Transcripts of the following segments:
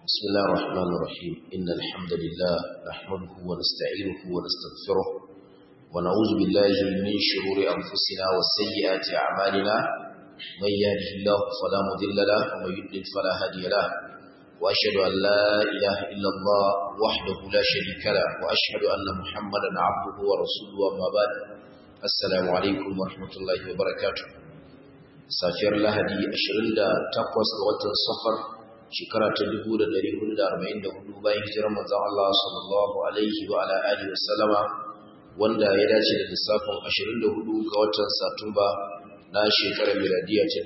بسم الله الرحمن الرحيم إن الحمد لله نحمده ونستعينه ونستغفره ونعوذ بالله من شرور أنفسنا وسيئات أعمالنا من يهده الله فلا مضل له ومن يضلل فلا هادي له وأشهد أن لا إله إلا الله وحده لا شريك له وأشهد أن محمدا عبده ورسوله وما بعد السلام عليكم ورحمة الله وبركاته safiyar lahadi 28 ga watan safar shekara ta 1444 bayan hijirar manzon Allah sallallahu alaihi wa ala alihi wasallama wanda ya dace da lissafin 24 ga watan Satumba na shekarar miladiya ta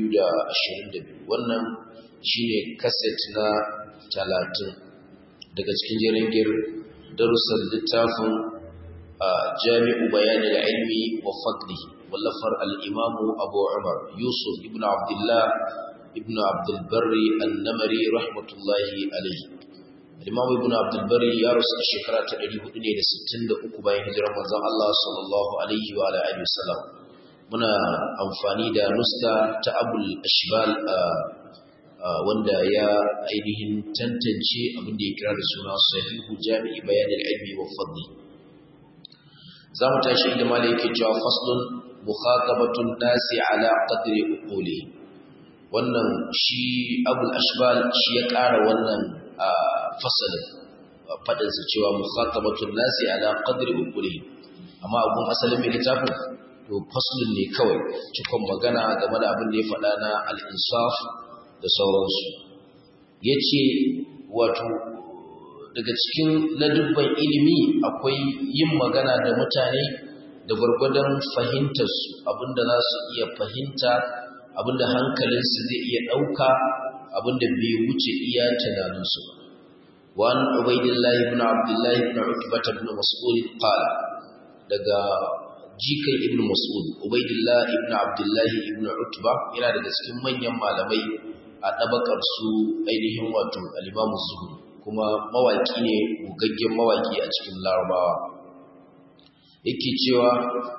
2022 wannan shine kaset na 30 daga cikin jeringir darussan littafin jami'u bayanil ilmi wa fadlihi wallafar al'imamu abu umar yusuf ibn abdullah ibn abdulbari annamari rahmatullahi alaihi al'imamu ibn abdulbari ya rasu a shekara ta 463 bayan hijirar manzan Allah sallallahu alaihi wa alaihi wasallam muna amfani da nuska ta abul ashbal wanda ya ainihin tantance abin da ya kira da suna sahihu jami'i bayanin ilmi wa fadli za mu tashi inda malai yake cewa faslun mukhatabatun nasi ala qadri uquli wannan shi abul ashbal shi ya ƙara wannan fasalin fadin sa cewa mukhatabatun nasi ala qadri uquli amma abun asalin mai littafin to faslun ne kawai cikon magana game da abin da ya faɗa na al-insaf da sauransu yace wato daga cikin ladubban ilimi akwai yin magana da mutane da gwargwadon fahimtarsu abinda za su iya fahimta abinda hankalinsu zai iya ɗauka abinda bai wuce iya tunaninsu wa an ubaidillah ibn abdullah ibn utbah ibn mas'ud qala daga jikan ibn mas'ud ubaidillah ibn abdullah ibn utbah yana daga cikin manyan malamai a tabakar su ainihin wato al-imam zuhri kuma mawaki ne gugaggen mawaki a cikin larabawa yake cewa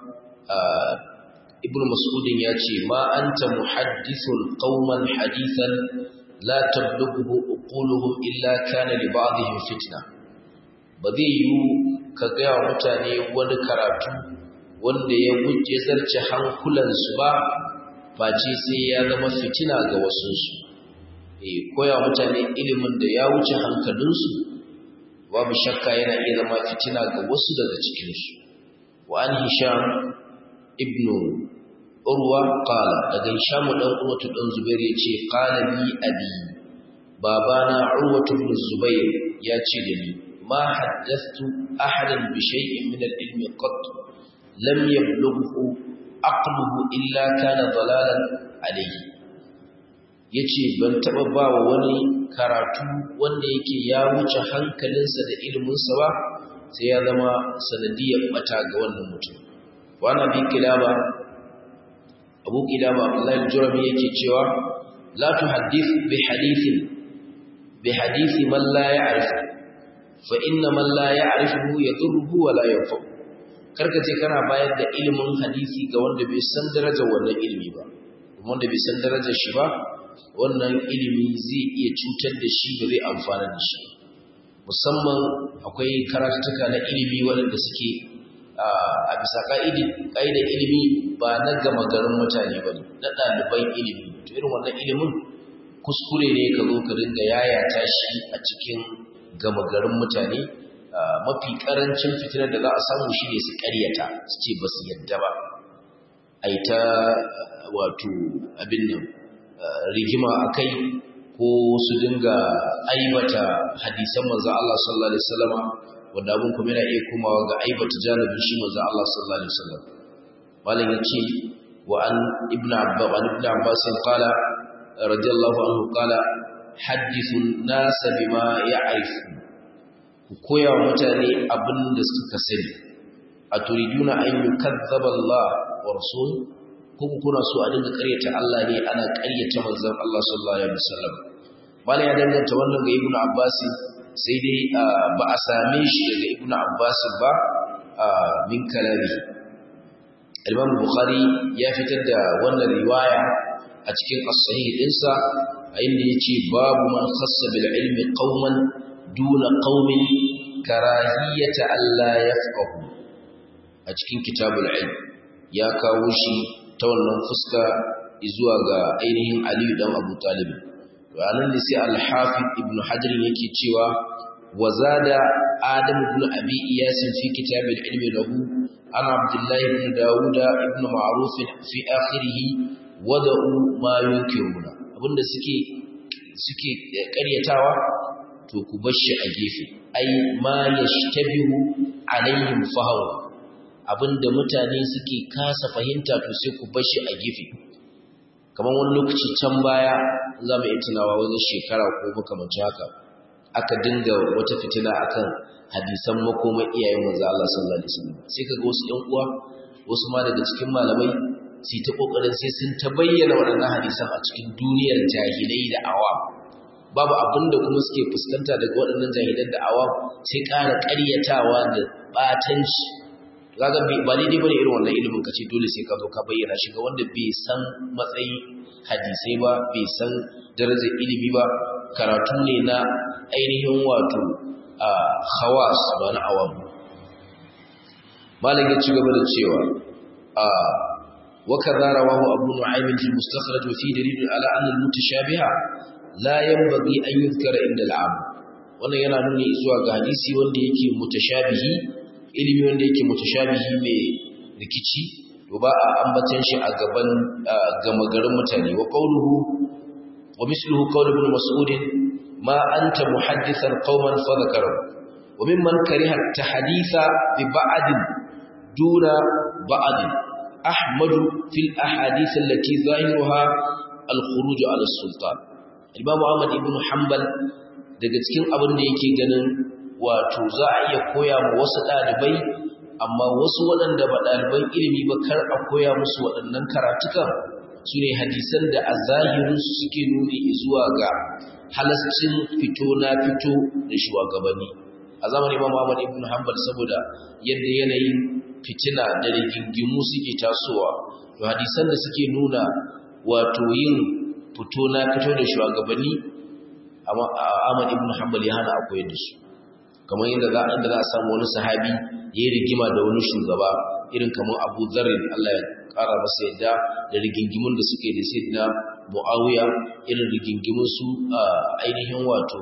ibn mas'udin ya ce ma anta muhaddithun qauman hadithan la tablughu uquluhum illa kana li ba'dihim fitna ba zai yi ka ga mutane wani karatu wanda ya wuce zarce hankulansu ba face sai ya zama fitina ga wasunsu eh koya mutane ilimin da ya wuce hankalinsu babu shakka yana iya zama fitina ga wasu daga cikinsu وعن هشام ابن urwa qala daga hisham dan urwatu dan zubair yace qala li abi babana urwatu ibn zubair yace da ni ma haddathtu ahadan bi shay'in min al-ilmi qat lam yablughu aqluhu illa kana dalalan alayhi yace ban taba ba wani karatu wanda yake ya wuce hankalinsa da iliminsa ba sai ya zama sanadiyar bata ga wannan mutum wani bi kilaba abu kilaba Allah al-jurami yake cewa la tuhaddith bi hadithin bi hadithi man la ya'rif fa inna man la ya'rifuhu yadurruhu wa la yanfa karka ce kana bayar da ilimin hadisi ga wanda bai san darajar wannan ilimi ba wanda bai san darajar shi ba wannan ilimi zai iya cutar da shi ba zai amfana da shi musamman akwai karatuka na ilimi waɗanda suke a bisa ƙa'idar ilimi ba na gama garin mutane ba ne na ɗaliban ilimi to irin wannan ilimin kuskure ne ka zo ka dinga yayata shi a cikin gama garin mutane mafi ƙarancin fitinar da za a samu shi ne su ƙaryata su ce ba su yadda ba a yi ta wato abin nan rigima a kai ko su dinga aibata hadisan manzo Allah sallallahu alaihi wasallam wanda abun kuma yana iya komawa ga aibata janibin shi manzo Allah sallallahu alaihi wasallam malam yace wa an ibnu abbas an ibnu abbas qala radiyallahu anhu qala hadithu an-nas bima ya'rifu ku koya wa mutane abin da suka sani aturiduna an yukazzaba Allah wa rasuluhu kuma kuna so a dinga ƙaryata Allah ne ana ƙaryata manzon Allah sallallahu alaihi wasallam malai ya danganta wannan ga Ibn Abbas sai dai ba a same shi daga Ibn Abbas ba min kalami Imam Bukhari ya fitar da wannan riwaya a cikin as-sahih dinsa a inda yace babu man khassa bil ilmi qauman duna qaumin karahiyata alla yafqahu a cikin kitabul ilm ya kawo shi ta wannan fuska zuwa ga ainihin Ali dan Abu Talib ranan ne sai al-Hafiz Ibn Hajar yake cewa wazada Adam ibn Abi Iyas fi kitabil ilmi lahu ana Abdullah ibn Dawud ibn Ma'ruf fi akhirih wada'u ma yunkiruna abinda suke suke ƙaryatawa to ku bar shi a gefe ai ma yashtabihu alaihim fahaw abinda mutane suke kasa fahimta to sai ku bar shi a gefe kamar wani lokaci can baya za mu iya tunawa wani shekara ko makamancin haka aka dinga wata fitina akan hadisan makomar iyayen manzo Allah sallallahu alaihi wasallam sai kaga wasu ɗan uwa wasu ma daga cikin malamai su ta kokarin sai sun ta bayyana waɗannan hadisan a cikin duniyar jahilai da awa babu abin da kuma suke fuskanta daga waɗannan jahilan da awa sai ƙara ƙaryatawa da ɓatanci kaga ba daidai bane irin wannan ilimin kace dole sai ka zo ka bayyana shi ga wanda bai san matsayi hadisai ba bai san darajar ilimi ba karatu ne na ainihin wato a khawas ba na awam malam ya ci gaba da cewa a وكذا رواه أبو نعيم في المستخرج وفيه دليل على أن المتشابه لا ينبغي أن يذكر عند العام wannan yana nuni zuwa ga hadisi wanda yake mutashabihi ilimi wanda yake mutashabihi mai rikici to ba a ambatan shi a gaban gama garin mutane wa qawluhu wa misluhu qawl ibn mas'ud ma anta muhaddithan qauman fa dhakara wa mimman kariha tahditha bi ba'd duna ba'd أحمد في الأحاديث التي ظاهرها الخروج على السلطان Imam Ahmad ibn Hanbal daga cikin abin da yake ganin wato za a iya koya ma wasu ɗalibai amma wasu waɗanda ba ɗaliban ilimi ba kar a koya musu waɗannan karatukan su ne hadisan da a zahirin su suke nuni zuwa ga halascin fito na fito da shugabanni a zamanin Imam Ahmad ibn Hanbal saboda yadda yanayin fitina da rigingimu suke tasowa to hadisan da suke nuna wato yin fito na fito da shugabanni amma Ahmad ibn Hanbal ya hana akwai da su kamar yadda za a za a samu wani sahabi yayi rigima da wani shugaba irin kamar Abu Dharr Allah ya kara masa yadda da rigingimun da suke da Sayyidina Muawiya irin rigingimun su ainihin wato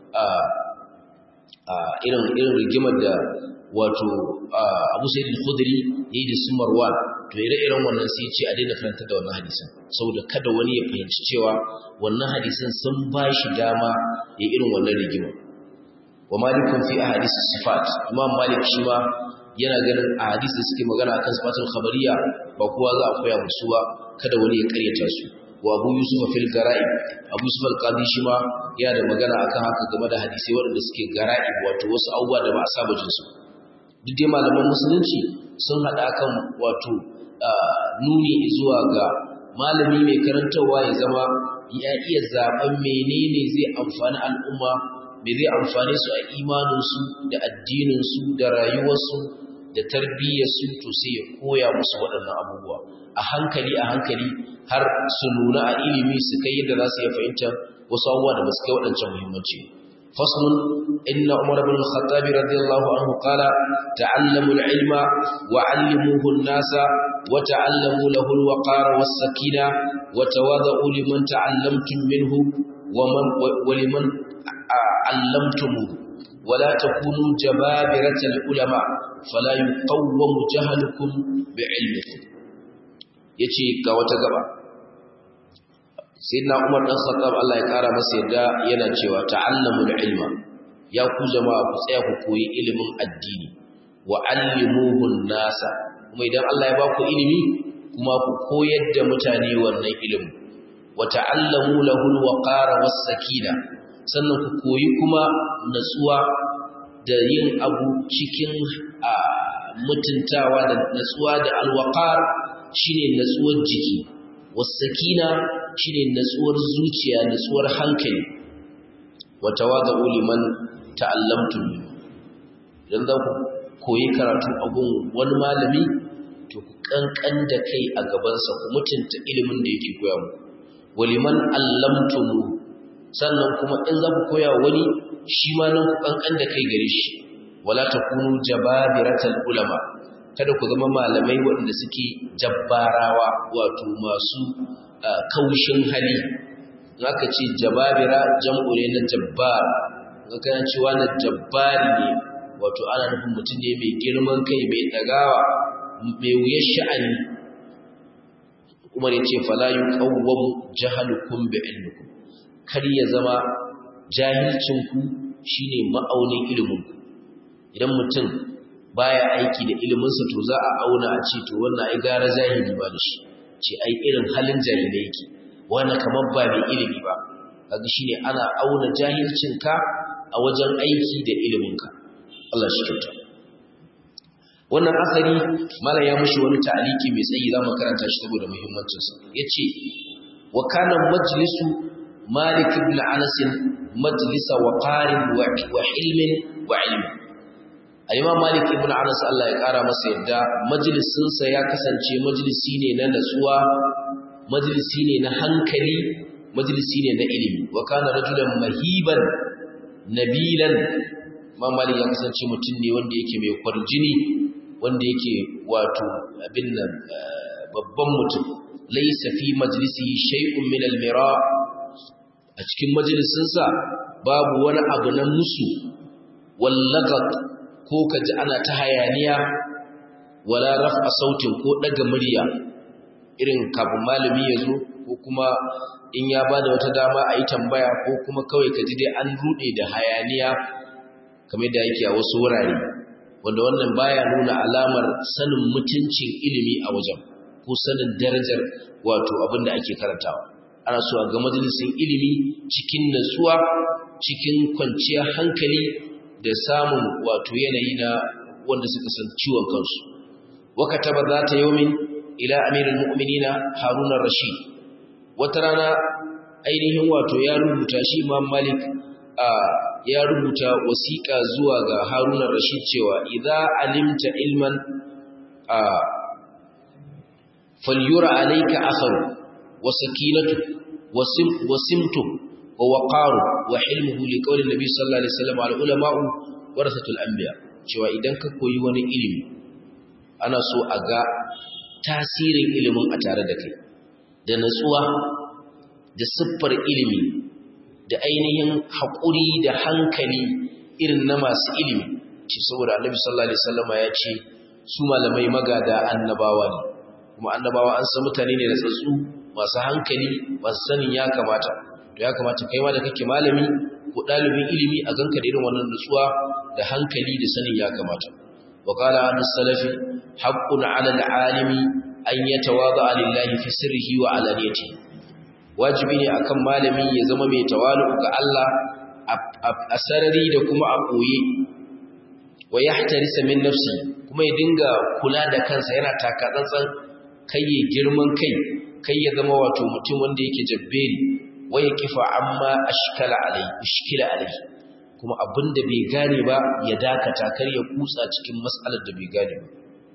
irin irin rigimar da wato Abu Sa'id al-Khudri yayi da su Marwan to ire-iren wannan sai ya ce a daina karanta da wannan hadisin saboda kada wani ya fahimci cewa wannan hadisin sun ba shi dama ya irin wannan rigima wa malikun fi ahadith sifat imam malik shi ma yana ganin ahadith da suke magana akan sifatul khabariya ba kowa za a koya musu ba kada wani ya karyata su wa abu yusuf fil gara'i abu yusuf al-qadi shi ma yana da magana akan haka game da hadisi waɗanda suke gara'i wato wasu abubuwa da ba a saba jin su duk dai malaman musulunci sun haɗa kan wato nuni zuwa ga malami mai karantarwa ya zama ya iya zaben menene zai amfani al'umma me zai amfane su a imaninsu da addininsu da rayuwarsu da tarbiyyarsu to sai ya koya musu waɗannan abubuwa a hankali a hankali har su nuna a ilimi su kai yadda za su iya fahimtar wasu abubuwa da ba su kai waɗancan muhimmanci فصل إن عمر بن الخطاب رضي الله عنه قال تعلموا العلم وعلموه الناس وتعلموا له الوقار والسكينة وتواضعوا لمن تعلمتم منه ومن ولمن علمتموه ولا تكونوا جبابرة العلماء فلا يقوم جهلكم بعلمكم yace ga wata gaba sayyidina Umar dan Khattab Allah ya kara masa yadda yana cewa ta'allamul ilma ya ku jama'a ku tsaya ku koyi ilimin addini wa allimuhu nasa kuma idan Allah ya ba ku ilimi kuma ku koyar da mutane wannan ilimin wa ta'allamu lahu alwaqara was-sakina sannan ku koyi kuma natsuwa da yin abu cikin mutuntawa da natsuwa da alwaqar shine natsuwar jiki was-sakina shine natsuwar zuciya natsuwar hankali wa tawadhu liman ta'allamtum idan za ku koyi karatu abun wani malami to ku kankan da kai a gabansa ku mutunta ilimin da yake koya muku waliman allamtum sannan kuma in za ku koya wani shi ma nan ku kankan da kai gare shi wala takunu jababiratal ulama kada ku zama malamai waɗanda suke jabbarawa wato masu kaushin hali aka ce jababira jam'u ne na jabbar aka ce wani jabbari ne wato ana nufin mutum ne mai girman kai mai ɗagawa mai wuyar sha'ani umar ya ce fala yuqawwamu jahalukum bi ilmikum kar ya zama jahilcinku shine ma'aunin iliminku idan mutum baya aiki da iliminsa to za a auna a ce to wannan ai gara jahili ba da shi ce ai irin halin jahilai yake wannan kamar ba mai ilimi ba kaga shine ana auna jahilcinka a wajen aiki da iliminka Allah shi kyauta wannan asali mala ya mushi wani ta'aliki mai tsayi zamu karanta shi saboda muhimmancin sa yace wa kana majlisu malik ibn anas majlisa waqarin wa hilmin wa ilmin al-imam malik ibn anas Allah ya kara masa yadda majlisin sa ya kasance majlisi ne na natsuwa majlisi ne na hankali majlisi ne na ilimi wa kana rajulan mahiban nabilan imam malik ya kasance mutum ne wanda yake mai kwarjini wanda yake wato abin nan babban mutum laysa fi majlisihi shay'un min al-mira a cikin majalisinsa babu wani abu na musu wallagat ko kaji ana ta hayaniya wala raf'a sautin ko daga murya irin kafin malami ya zo ko kuma in ya bada wata dama a yi tambaya ko kuma kawai kaji dai an rude da hayaniya kamar da yake a wasu wurare wanda wannan baya nuna alamar sanin mutuncin ilimi a wajen ko sanin darajar wato abin da ake karantawa ana so a ga majalisin ilimi cikin natsuwa cikin kwanciyar hankali da samun wato yanayi na wanda suka san ciwon kansu wakataba za ta yaumin ila amirin mu'minina haruna rashid wata rana ainihin wato ya rubuta shi imam malik a ya rubuta wasiƙa zuwa ga haruna rashid cewa idza alimta ilman a falyura alayka atharu wa sakinatu wa simtu wa waqaru wa hilmuhu liqawli nabi sallallahu alaihi wasallam al ulama'u warasatul anbiya cewa idan ka koyi wani ilimi ana so a ga tasirin ilimin a tare da kai da natsuwa da siffar ilimi da ainihin haƙuri da hankali irin na masu ilimi ce saboda annabi sallallahu alaihi wasallama ya ce su malamai magada annabawa ne kuma annabawa an san mutane ne da tsatsu masu hankali masu sanin ya kamata to ya kamata kai ma da kake malami ko ɗalibin ilimi a ganka da irin wannan nutsuwa da hankali da sanin ya kamata wa qala an salafi haqqun 'ala al-'alimi an yatawada lillahi fi sirrihi wa 'alaniyatihi wajibi ne akan malami ya zama mai tawalu ga Allah a sarari da kuma a koye wa yahtarisa min nafsi kuma ya dinga kula da kansa yana taka tsantsan kai ya girman kai kai ya zama wato mutum wanda yake jabberi wa ya kifa amma ashkala alai ishkila alai kuma abinda bai gane ba ya dakata kar ya kutsa cikin mas'alar da bai gane ba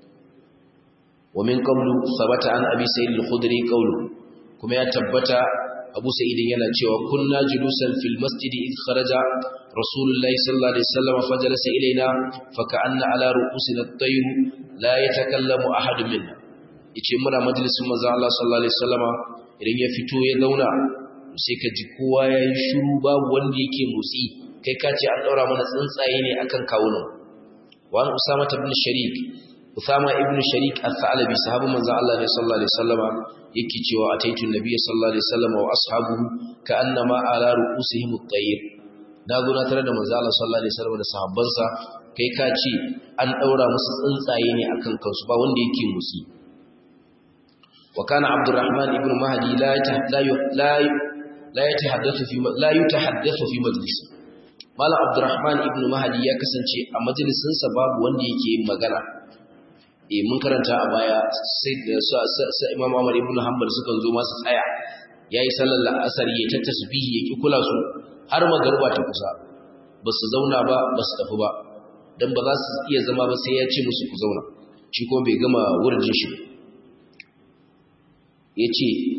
wa min qablu thabata an abi sayyid al-khudri qawlu kuma ya tabbata Abu Sa'id yana cewa kunna julusan fil masjid id kharaja Rasulullahi sallallahu alaihi wasallam fajalasa ilaina faka'anna ala ru'usina at-tayr la yatakallamu ahad minna yace muna majalisin manzo Allah sallallahu alaihi wasallam idan ya fito ya zauna sai ka ji kowa yayi shiru babu wanda yake motsi kai ka ce an daura mana tsuntsaye ne akan kawunan wa an Usama ibn Sharik Usama ibn Sharik al-Thalabi sahabu manzo Allah ne sallallahu alaihi wasallama yake cewa ataitu nabiyyi sallallahu alaihi wasallama wa ashabuhu ka'annama ala ru'usihim at-tayr na zo na tare da manzo Allah sallallahu alaihi wasallama da sahabbansa kai ka ce an daura musu tsuntsaye ne akan kansu ba wanda yake musi wa kana Abdurrahman ibn Mahdi la la la yatahaddathu fi la yatahaddathu fi majlis Malam Abdurrahman ibn Mahdi ya kasance a majalisinsa babu wanda yake yin magana e mun karanta a baya sai da su Imam Ahmad ibn Hanbal suka zo masu tsaya yayi sallar la'asar yayi ta tasbihi yake kula su har magruba ta kusa basu zauna ba basu tafi ba dan ba za su iya zama ba sai ya ce musu ku zauna shi kuma bai gama wurjin shi yace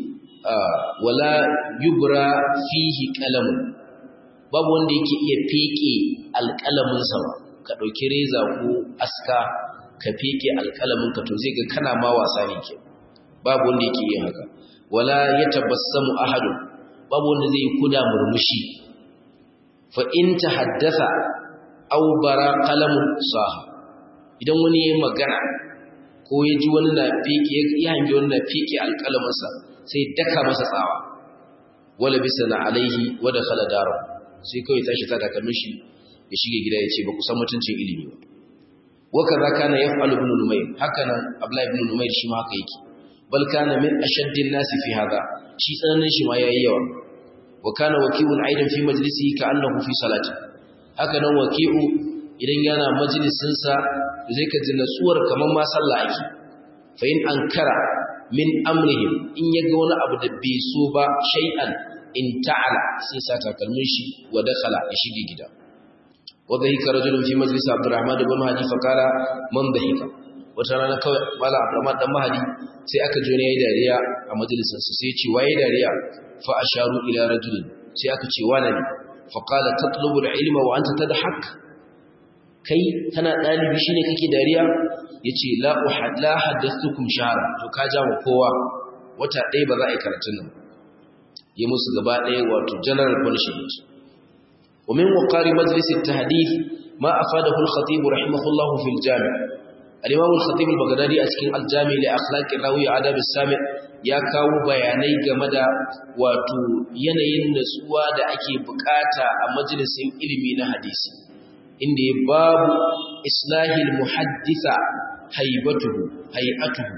wala yubra fihi qalam babu wanda yake iya feke alƙalamin sa ba ka dauki reza ko aska ka feke alƙalamin ka to zai ga kana ma wasa ne ke babu wanda yake yin haka wala yatabassamu ahadun babu wanda zai kuda murmushi fa in tahaddatha aw bara qalamun saha idan wani yayin magana ko ya ji wani na fike ya hangi wani na fike alƙalamin sa sai daka masa tsawa wala bisana alaihi wa dakhala daru sai kawai tashi ta daga mishi ya shige gida ya ce ba ku san mutuncin ilimi ba wa kaza kana yaf'alu ibn numayr haka nan abla ibn numayr shi ma haka yake bal kana min ashaddin nasi fi hada shi tsananin shi ma yayi yawa wa kana waki'un aidan fi majlisihi ka'annahu fi salati haka nan waki'u idan yana majalisin sa zai ka ji natsuwar kaman ma sallah ake fa in ankara min amrihim in yaga wani abu da bai so ba shay'an in ta'ala sai sa takalmin shi wa dakhala ya shige gida wa dhahika rajulun fi majlis Abdurrahman ibn Mahdi fa qala man dhahika wata rana kawai mala Abdurrahman dan Mahdi sai aka ji wani yayi dariya a majalisin sa sai ya ce waye dariya fa asharu ila rajulin sai aka ce wani ne fa qala tatlubu al-ilma wa anta tadhak kai kana dalibi shine kake dariya yace la uhad la hadathukum shahra to ka jawo kowa wata ɗaya ba za a yi karatun nan yi musu gaba ɗaya wato general punishment wa min waqari majlis at-tahdith ma afadahu al-khatib rahimahullah fi al-jami' al-imam al-khatib al-baghdadi a cikin al-jami' li akhlaq rawi adab as-sami' ya kawo bayanai game da wato yanayin natsuwa da ake bukata a majalisin ilimi na hadisi inda ya babu islahil muhaddisa haibatuhu hay'atuhu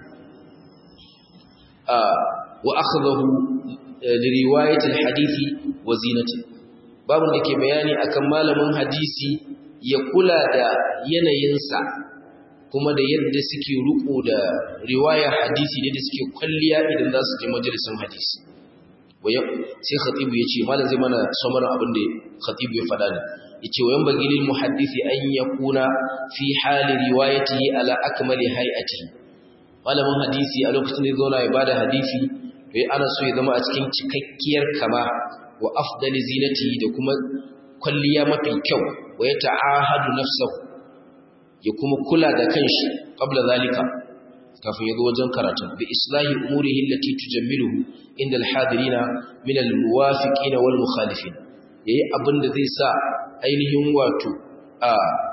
wa akhdahu li riwayat al-hadisi wa zinati babu da ke bayani akan malamin hadisi ya kula da yanayinsa kuma da yadda suke ruko da riwayar hadisi ne da suke kwalliya idan za su je majalisin hadisi sai khatibu ya ce malam zai mana samarin abin da khatibu ya faɗa ne ya ce wayan bagilin muhaddisi an ya kuna fi hali riwayati ala akmali hay'atihi malamin hadisi a lokacin da zauna ya bada hadisi to ana so ya zama a cikin cikakkiyar kama wa afdali zinati da kuma kwalliya mafi kyau wa ya ta'ahadu nafsahu ya kuma kula da kanshi qabla zalika kafin ya zo wajen karatu bi islahi umurihi allati tujammiluhu inda alhadirina min almuwafiqin wal mukhalifin yayi abin da zai sa ainihin wato a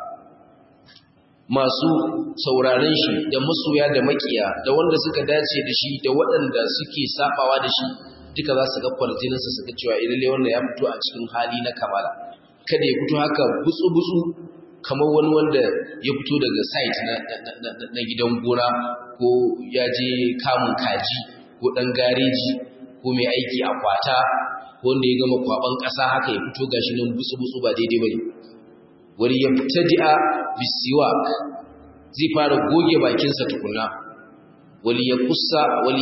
masu sauraron shi da masoya da makiya da wanda suka dace da shi da waɗanda suke sabawa da shi duka za su ga kwarjininsa su ga cewa ilalle wannan ya fito a cikin hali na kamala kada ya fito haka butsu-butsu kamar wani wanda ya fito daga site na gidan gona ko ya je kamun kaji ko ɗan gareji ko mai aiki a kwata ko wanda ya gama kwaban ƙasa haka ya fito gashi nan butsu-butsu ba daidai ba ne wani ya fita di'a bisiwak zai fara goge bakinsa tukuna wali ya kusa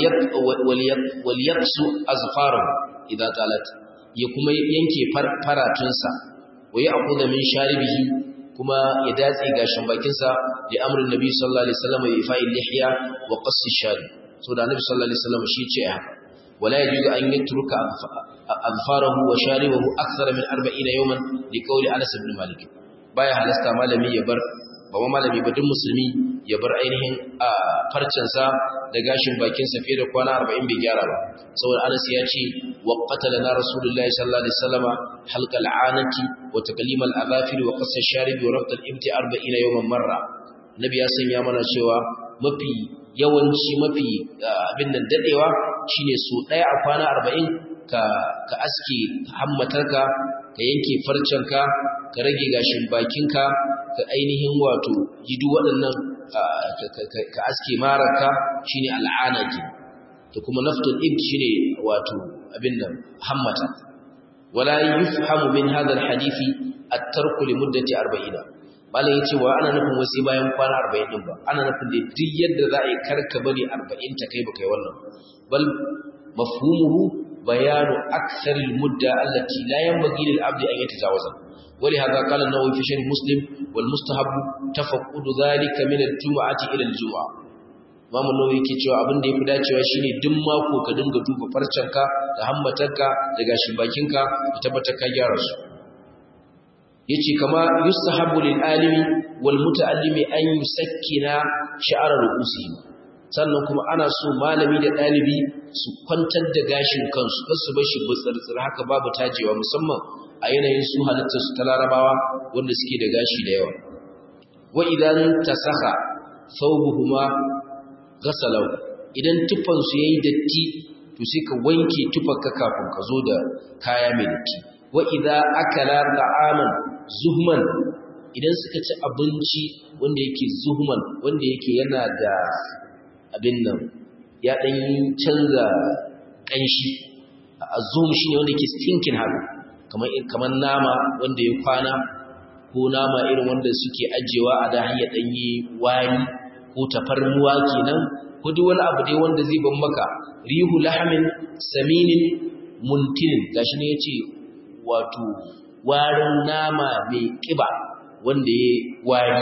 wali ya su azfarar idan talat ya kuma yanke faratunsa wa ya akuda min sharibihi kuma ya datse gashin bakinsa da amrin nabi sallallahu alaihi wasallam ya fa'il lihya wa qassi shari so da nabi sallallahu alaihi wasallam shi ce haka wala yajuzu an yatruka azfarahu wa sharibahu akthara min 40 yawman li qawli Anas ibn Malik baya halasta malami ya bar ba malami ba duk musulmi ya bar ainihin a farcensa da gashin bakinsa fiye da kwana 40 bai gyara ba saboda Anas ya ce wa qatalana rasulullahi sallallahu alaihi wasallama halqa al'anati wa taqlim al'adhafir wa qas ash-sharib wa rabt al-imti 40 yawman marra nabi ya sanya mana cewa mafi yawanci mafi abin nan dadewa shine so daya a kwana 40 ka ka aske hammatarka ka yanke farcenka ka rage gashin bakinka ka ainihin wato yi duk waɗannan ka aske mararka shine al'ana ke da kuma naftul ibd shine wato abin nan hammata wala yufhamu min hadha alhadisi at-tarku li muddati 40 bala yace wa ana nufin wasi bayan kwana 40 din ba ana nufin da duk yadda za a yi karka bari 40 ta kai baka yi wannan bal mafhumuhu bayanu akthar al-mudda allati la yanbaghi lil 'abdi an yatajawaza ولهذا قال النووي في شرح مسلم والمستحب تفقد ذلك من الجمعة إلى الجمعة Imam Nawawi yake cewa abin da yafi dacewa shine duk mako ka dinga duba farcenka da hammatarka da gashin bakinka ka tabbatar ka gyara su yace kama yustahabu lil alimi wal muta'allimi an yusakkina sha'ara ru'usihim sannan kuma ana so malami da dalibi su kwantar da gashin kansu kar su bar shi butsirtsir haka babu tajewa musamman a yanayin su halittar su ta larabawa wanda suke da gashi da yawa wa idan tasakha thawbuhuma ghasalahu idan tufan su yayi datti to sai ka wanke tufarka kafin ka zo da kaya mai datti wa idza akala ta'aman zuhman idan suka ci abinci wanda yake zuhman wanda yake yana da abin nan ya dan canza kanshi azum shine wanda yake stinking haka kamar kamar nama wanda ya kwana ko nama irin wanda suke ajewa a da hanyar danyi wari ko tafarnuwa kenan ko duk wani abu dai wanda zai ban maka rihu lahamin saminin muntinin gashi ne yace wato warin nama mai kiba wanda ya wari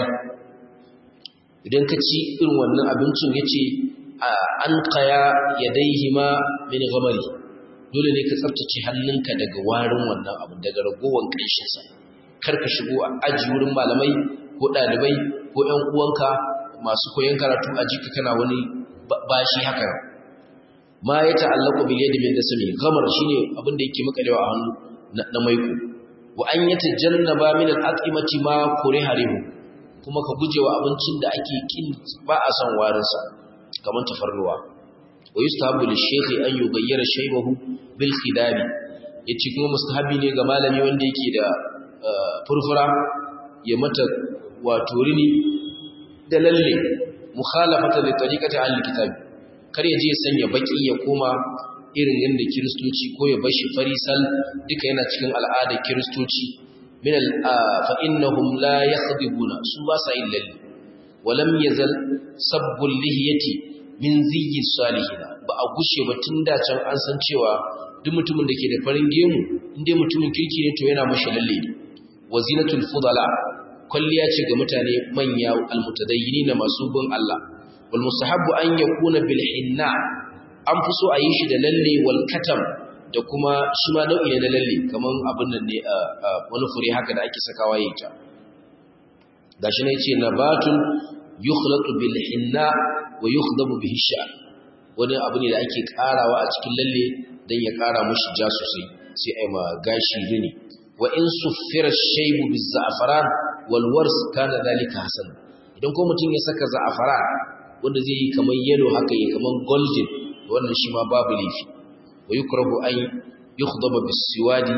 idan ka ci irin wannan abincin yace an qaya yadaihima min ghamari dole ne ka tsaftace hannunka daga warin wannan abu daga ragowar kanshin sa kar ka shigo a aji wurin malamai ko dalibai ko ƴan uwanka masu koyon karatu a jika kana wani bashi haka ma ya ta'allaku bil yadi min dasmi gamar shine abin da yake makalewa a hannu na maiko wa an yatajannaba min al at'imati ma kuriharihu kuma ka gujewa abincin da ake kin ba a son warin sa kamar tafarnuwa wa yustahabu lil shaykhi an yughayyira shaybahu bil khidab yace kuma mustahabi ne ga malami wanda yake da furfura ya mata wato rini da lalle mukhalafata li tariqati al-kitabi kar ya je ya sanya baki ya koma irin yanda kiristoci ko ya bashi farisal duka yana cikin al'adar kiristoci min al fa innahum la yakhdibuna su ba sa yin lalle walam yazal sabbul lihiyati min ziyyi salihin ba a gushe ba tun da can an san cewa duk mutumin da ke da farin gemu inda mutumin kirki ne to yana mashi lalle wazinatul fudala kwalliya ce ga mutane manya almutadayyini na masu bin Allah wal mustahabbu an yakuna bil hinna an fi so a yi shi da lalle wal katam da kuma shi ma nau'i ne na lalle kaman abin nan ne wani fure haka da ake sakawa yayin ta gashi ne yace nabatun yukhlaqu bil hinna wa yukhdabu bihi sha'r wani abu ne da ake karawa a cikin lalle dan ya kara mushi ja sosai sai ai ma gashi rini wa in suffira shaybu biz za'faran walwars kana dalika hasan idan ko mutum ya saka za'afara wanda zai yi kamar yellow haka yi kamar golden wannan shi ma babu laifi wa yukrahu an yukhdaba bisiwadi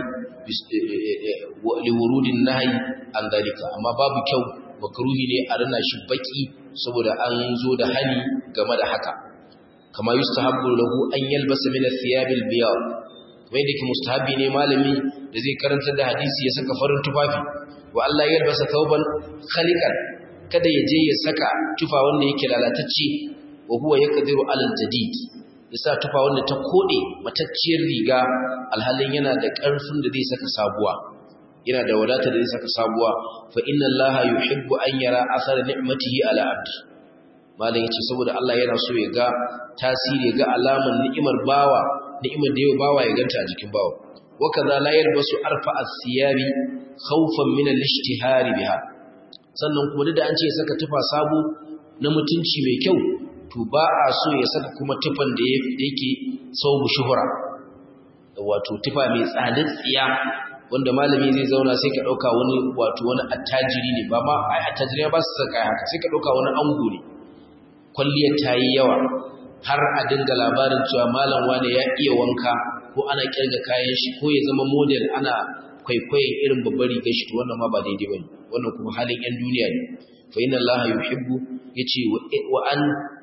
li wurudin nahyi an dalika amma babu kyau makruhi ne a rana shi baki saboda an zo da hani game da haka kama yustahabbu lahu an yalbasa min athiyab albiyad wanda yake mustahabi ne malami da zai karanta da hadisi ya saka farin tufafi wa Allah ya albasa tauban khaliqan kada ya je ya saka tufa wanda yake lalatacce wa huwa yaqdiru alal jadid yasa tufa wanda ta kode matacciyar riga alhalin yana da karfin da zai saka sabuwa yana da wadata da zai saka sabuwa fa inna Allah yuhibbu an yara athara ni'matihi ala abd malam yace saboda Allah yana so ya ga tasiri ga alaman ni'imar bawa ni'imar da yau bawa ya ganta a jikin bawa وكذا لا يلبس أرفع الثياب خوفا من الاشتهار بها sannan kuma da an ce ya saka tufa sabo na mutunci mai kyau to ba a so ya saka kuma tufan da yake saubu shuhura wato tufa mai tsadar tsiya wanda malami zai zauna sai ka dauka wani wato wani attajiri ne ba ma ai attajiri ba su saka haka sai ka dauka wani ango ne kwalliyar ta yi yawa har a dinga labarin cewa malam wane ya iya wanka ko ana kirga kayan shi ko ya zama model ana kwaikwayon irin babbar rigar shi to wannan ma ba daidai bane wannan kuma halin yan duniya ne fa inna allaha yuhibbu yace wa an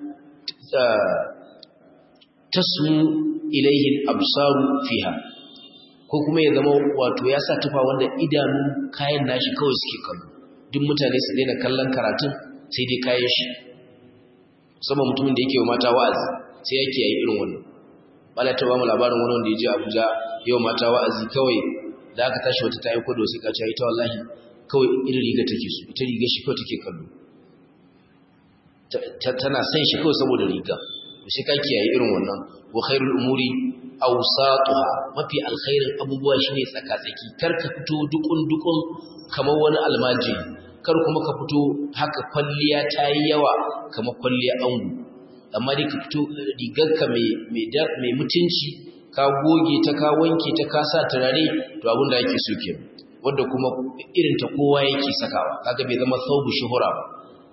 tasmu ilayhi al-absaru fiha ko kuma ya zama wato ya sa tufa wanda idanu kayan nashi kawai suke kallo duk mutane su daina kallon karatun sai dai kayan shi musamman mutumin da yake wa mata wa'azi sai yake yi irin wannan bala ta ba mu labarin wani wanda ya je Abuja yau mata wa'azi kawai da aka tashi wata ta yi kwado sai ka ce ita wallahi kawai irin riga take so ita riga shi kawai take kallo tana son shi kawai saboda riga shi ka kiyaye irin wannan wa khairul umuri awsatuha mafi alkhairin abubuwa shine tsaka-tsaki kar ka fito dukun dukun kamar wani almajiri kar kuma ka fito haka kwalliya ta yi yawa kamar kwalliya angu amma dai ka fito rigarka mai mutunci ka goge ta ka wanke ta ka sa turare to abin da ake so ke wanda kuma irin ta kowa yake sakawa kaga bai zama saubu shuhura ba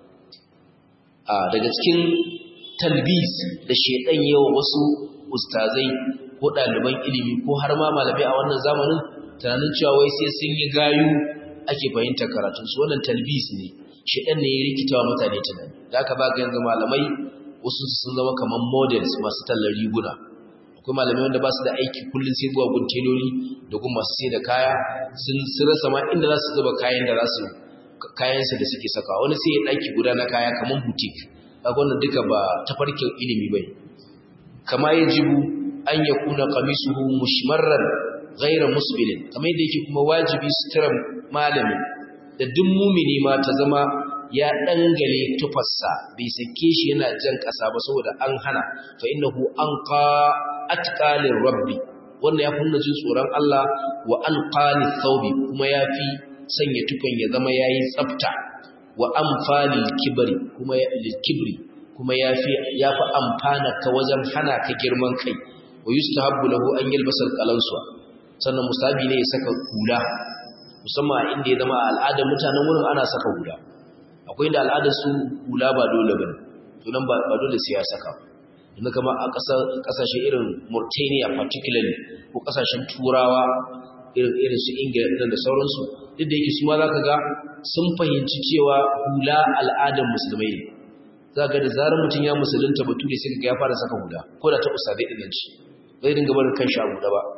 a daga cikin talbis da shedan yawa wasu ustazai ko ɗaliban ilimi ko har ma malamai a wannan zamanin tunanin cewa wai sai sun yi gayu ake fahimtar karatun su wannan talbis ne shedan ne ya rikitawa mutane tunani da aka baka yanzu malamai wasu sun zama kamar models masu tallar riguna akwai malamai wanda ba su da aiki kullum sai zuwa gun teloli da gun masu sai da kaya sun rasa ma inda za su zuba kayan da za su kayansu da suke saka wani sai ya ɗaki guda na kaya kamar boutique kaga wannan duka ba tafarkin ilimi bai kama ya jibu an ya kuna kamisuhu mushmarran ghaira musbilin kamar yadda yake kuma wajibi suturar malami da duk mumini ma ta zama ya dangale tufarsa bai sake shi yana jan ƙasa ba saboda an hana fa innahu anqa atqalir rabbi wannan ya kunna jin tsoron Allah wa anqali thawbi kuma yafi sanya tufan ya zama yayi tsafta wa amfalil kibri kuma lil kibri kuma yafi yafi amfana ka wajen hana ka girman kai wa yustahabbu lahu an yalbasa alqalansu sannan musabi ne ya saka hula musamman inda ya zama al'adar mutanen wurin ana saka hula akwai inda al'adar su hula ba dole bane to nan ba dole sai ya saka inda kama a kasashe irin Mauritania particularly ko kasashen turawa irin irin su Ingila da sauransu duk da yake su ma zaka ga sun fahimci cewa hula al'adar musulmai ne zaka ga da zarar mutum ya musulunta bature sai ga ya fara saka hula ko da ta usadai din nan ci bai dinga barin kan shi a hula ba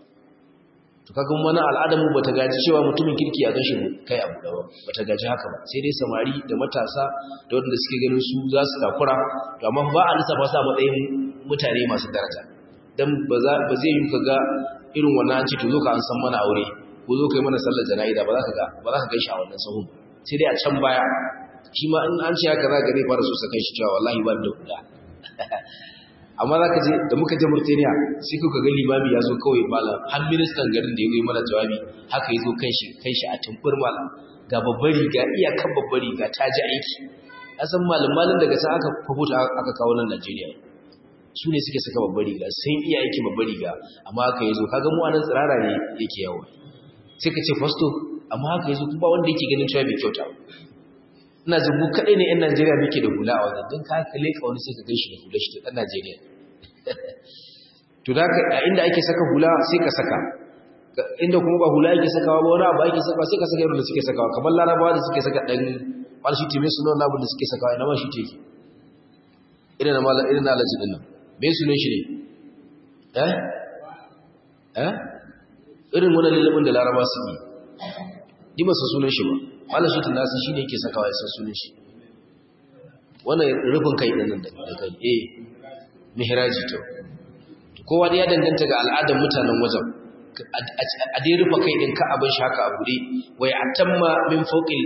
to kaga wannan al'adar mu bata gaji cewa mutumin kirki ya gashi kai abu da ba bata gaji haka ba sai dai samari da matasa da wanda suke ganin su za su takura to amma ba a lissafa sa matsayin mutane masu daraja dan ba za ba zai yi kaga irin wannan ci to zo ka an san mana aure ko zo kai mana sallar jana'iza ba za ka ga ba za ka gaishe a wannan sahun sai dai a can baya shi ma in an ce haka za ka zai fara so sa kai shi cewa wallahi ba da kula amma za ka je da muka je Murtaniya sai kuka ga limami ya zo kawai malam har ministan garin da ya yi mana jawabi haka ya zo kan shi kan shi a tumfur malam ga babbar riga iyakan babbar riga ta ji aiki asan malam malam daga sa aka fafuta aka kawo nan Najeriya su ne suke saka babbar riga sai iya aiki babbar riga amma haka ya zo kaga mu anan tsirara ne yake yawo sai ka ce fasto amma haka ya zo kuma wanda yake ganin cewa bai kyauta ina jin mu kaɗai ne 'yan Najeriya muke da hula a wajen don ka kalle ka wani sai ka gan shi da hula shi ta ɗan Najeriya. To da a inda ake saka hula sai ka saka, inda kuma ba hula ake sakawa ba wani abu ake sakawa sai ka saka yadda suke sakawa kamar larabawa da suke saka ɗan wani shi teme suna wani abu da suke sakawa ina ma shi teke. Irin na mala irin na alaji ɗin nan. Me sunan shi ne? Eh? Eh? Irin wani lullubin da larabawa suke. Ni ba su sunan shi ba. malam shi tunasi shine yake sakawa ya san sunan shi wannan rufin kai din nan da kai eh mihraji to kowa da ya danganta ga al'adar mutanen wajen a dai rufe kai din ka abin shi haka a bude wai atamma min fawqil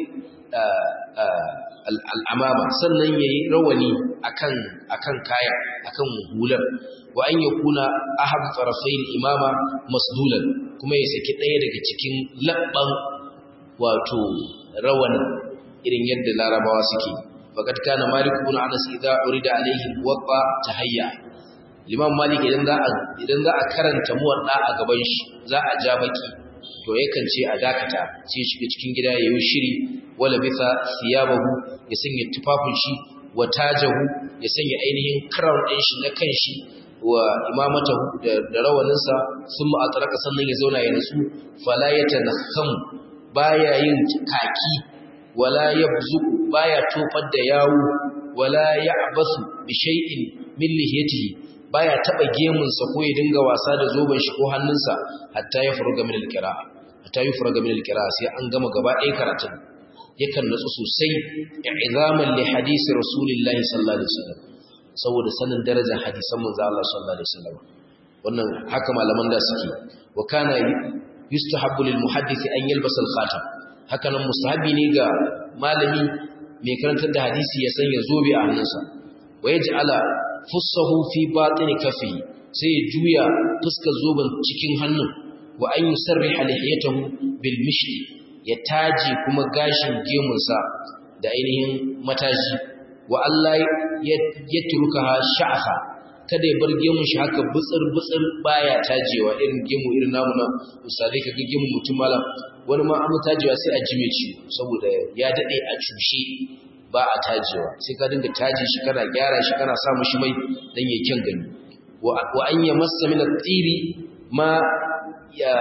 al'amama sannan yayi rawani akan akan kaya akan hular wa an yakuna ahad tarafayn imama masdulan kuma ya saki daya daga cikin labban wato rawan irin yadda larabawa suke faqad kana malik ibn anas idza urida alayhi muwatta tahayya limam malik idan za a idan za a karanta muwatta a gaban shi za a ja baki to yakan ce a dakata sai shiga cikin gida yayi shiri wala bisa siyabahu ya sanya tufafin shi wa tajahu ya sanya ainihin crown din shi na kanshi wa imamatahu da rawaninsa sun ma'ataraka sannan ya zauna ya nasu fala yatanakhamu baya yin kaki wala yabzuku baya tofar da yawo wala ya'basu bi shay'in min lihiyatihi baya taba gemun sa ko ya dinga wasa da zoben shi ko hannunsa hatta ya furuga min alqira'a hatta ya furuga min alqira'a sai an gama gaba ɗaya karatun yakan nutsu sosai i'zaman li hadisi rasulillahi sallallahu alaihi wasallam saboda sanin darajar hadisan manzo Allah sallallahu alaihi wasallam wannan haka malaman da suke wa kana yustahabbu lil muhaddisi an yalbasa al-khatam hakanan mustahabi ne ga malami mai karantar da hadisi ya sanya zobe a hannunsa wa yaj'ala fussahu fi batini kafi sai ya juya fuskar zoben cikin hannun wa an yusarriha lihiyatahu bil mishli ya taji kuma gashin gemunsa da ainihin mataji wa Allah ya turuka sha'afa kada ya bar gemun shi haka butsir butsir baya tajewa irin gemu irin namu na misali ka ga gemun mutum malam wani ma an tajewa sai a jime ci saboda ya dade a cushe ba a tajewa sai ka dinga taje shi kana gyara shi kana sa mishi mai dan ya kyan gani wa an yamassa min at-tiri ma ya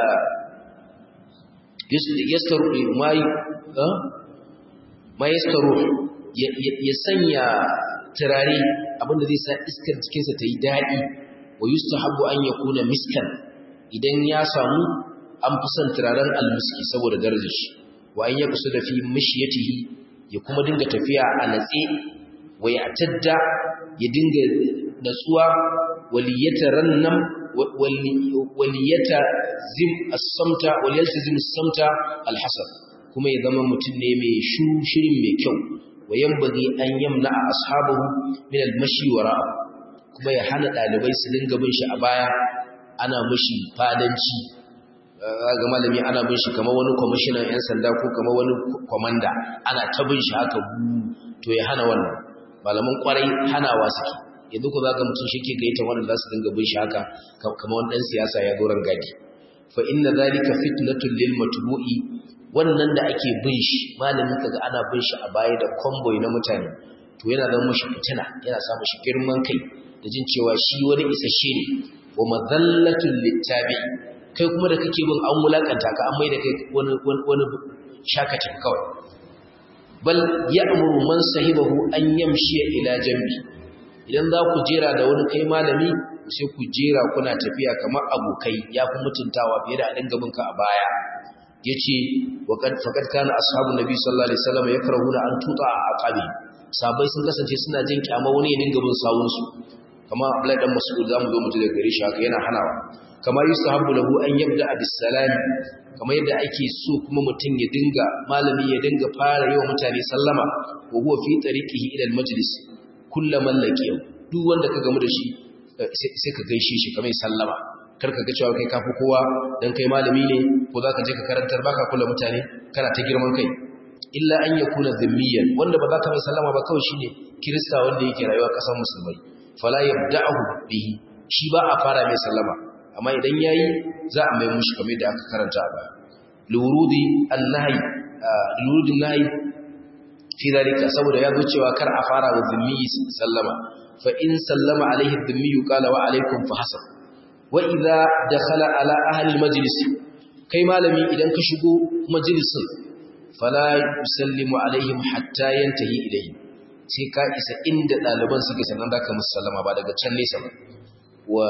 yastaru ma ma yastaru ya sanya turare abinda zai sa iskar jikinsa ta yi daɗi wa yustahabbu an yakuna miskan idan ya samu an fi son turaren almiski saboda darajar shi wa an yakusu da fi mishiyatihi ya kuma dinga tafiya a natse wa ya tadda ya dinga natsuwa waliyata rannam waliyata zim as-samta waliyata zim as-samta al-hasan kuma ya zama mutum ne mai shirin mai kyau wa yanbaghi an yamna ashabahu min al-mashi wara'a kuma ya hana dalibai su dinga bin shi a baya ana mishi fadanci ga malami ana bin shi kamar wani kwamishinan yan sanda ko kamar wani komanda ana ta bin shi haka to ya hana wannan malaman kwarai hanawa suke yanzu ku zaga mutum shi ke gaita wanda za su dinga bin shi haka kamar wani dan siyasa ya zo gadi fa inna zalika fitnatul lil matbu'i wannan da ake bin shi malamin kaga ana bin shi a baya da convoy na mutane to yana zama mushi fitina yana sa mushi girman kai da jin cewa shi wani isasshe ne wa madhallatul littabi kai kuma da kake bin an wulakanta ka an mai da kai wani wani shakatin kawai bal ya'muru man sahibahu an yamshi ila jambi idan za ku jera da wani kai malami sai ku jera kuna tafiya kamar abokai ya fi mutuntawa fiye da a dinga bin ka a baya yace waqad faqad kana ashabun nabi sallallahu alaihi wasallam yakrahuna an tuta a aqabi sabai sun kasance suna jin kyama wani ya dinga bin sawun su kama Abdullahi dan Mas'ud zamu zo mu ji daga gare shi haka yana hanawa kama yusahabu lahu an yabda bis salam kama yadda ake so kuma mutum ya dinga malami ya dinga fara yi wa mutane sallama wa huwa fi tariqihi ila al majlis kullaman laqiya duk wanda ka gamu da shi sai ka gaishe shi kamar sallama kar ka ga cewa kai kafi kowa dan kai malami ne ko zaka je ka karantar baka kula mutane kana ta girman kai illa an yakuna dhimmiyan wanda ba za ka mai sallama ba kawai shine kirista wanda yake rayuwa kasar musulmai fala yabda'u bihi shi ba a fara mai sallama amma idan yayi za a mai mushi kamar da aka karanta a baya lurudi annahi lurudi nahi fi dalika saboda ya zo cewa kar a fara wa dhimmi sallama fa in sallama alaihi dhimmi qala wa alaikum fa hasab wa idza dakhala ala ahli majlis kai malami idan ka shigo majalisin fala yusallimu alaihim hatta yantahi ilayhim sai ka isa inda daliban suke sannan zaka musu sallama ba daga can nesa ba wa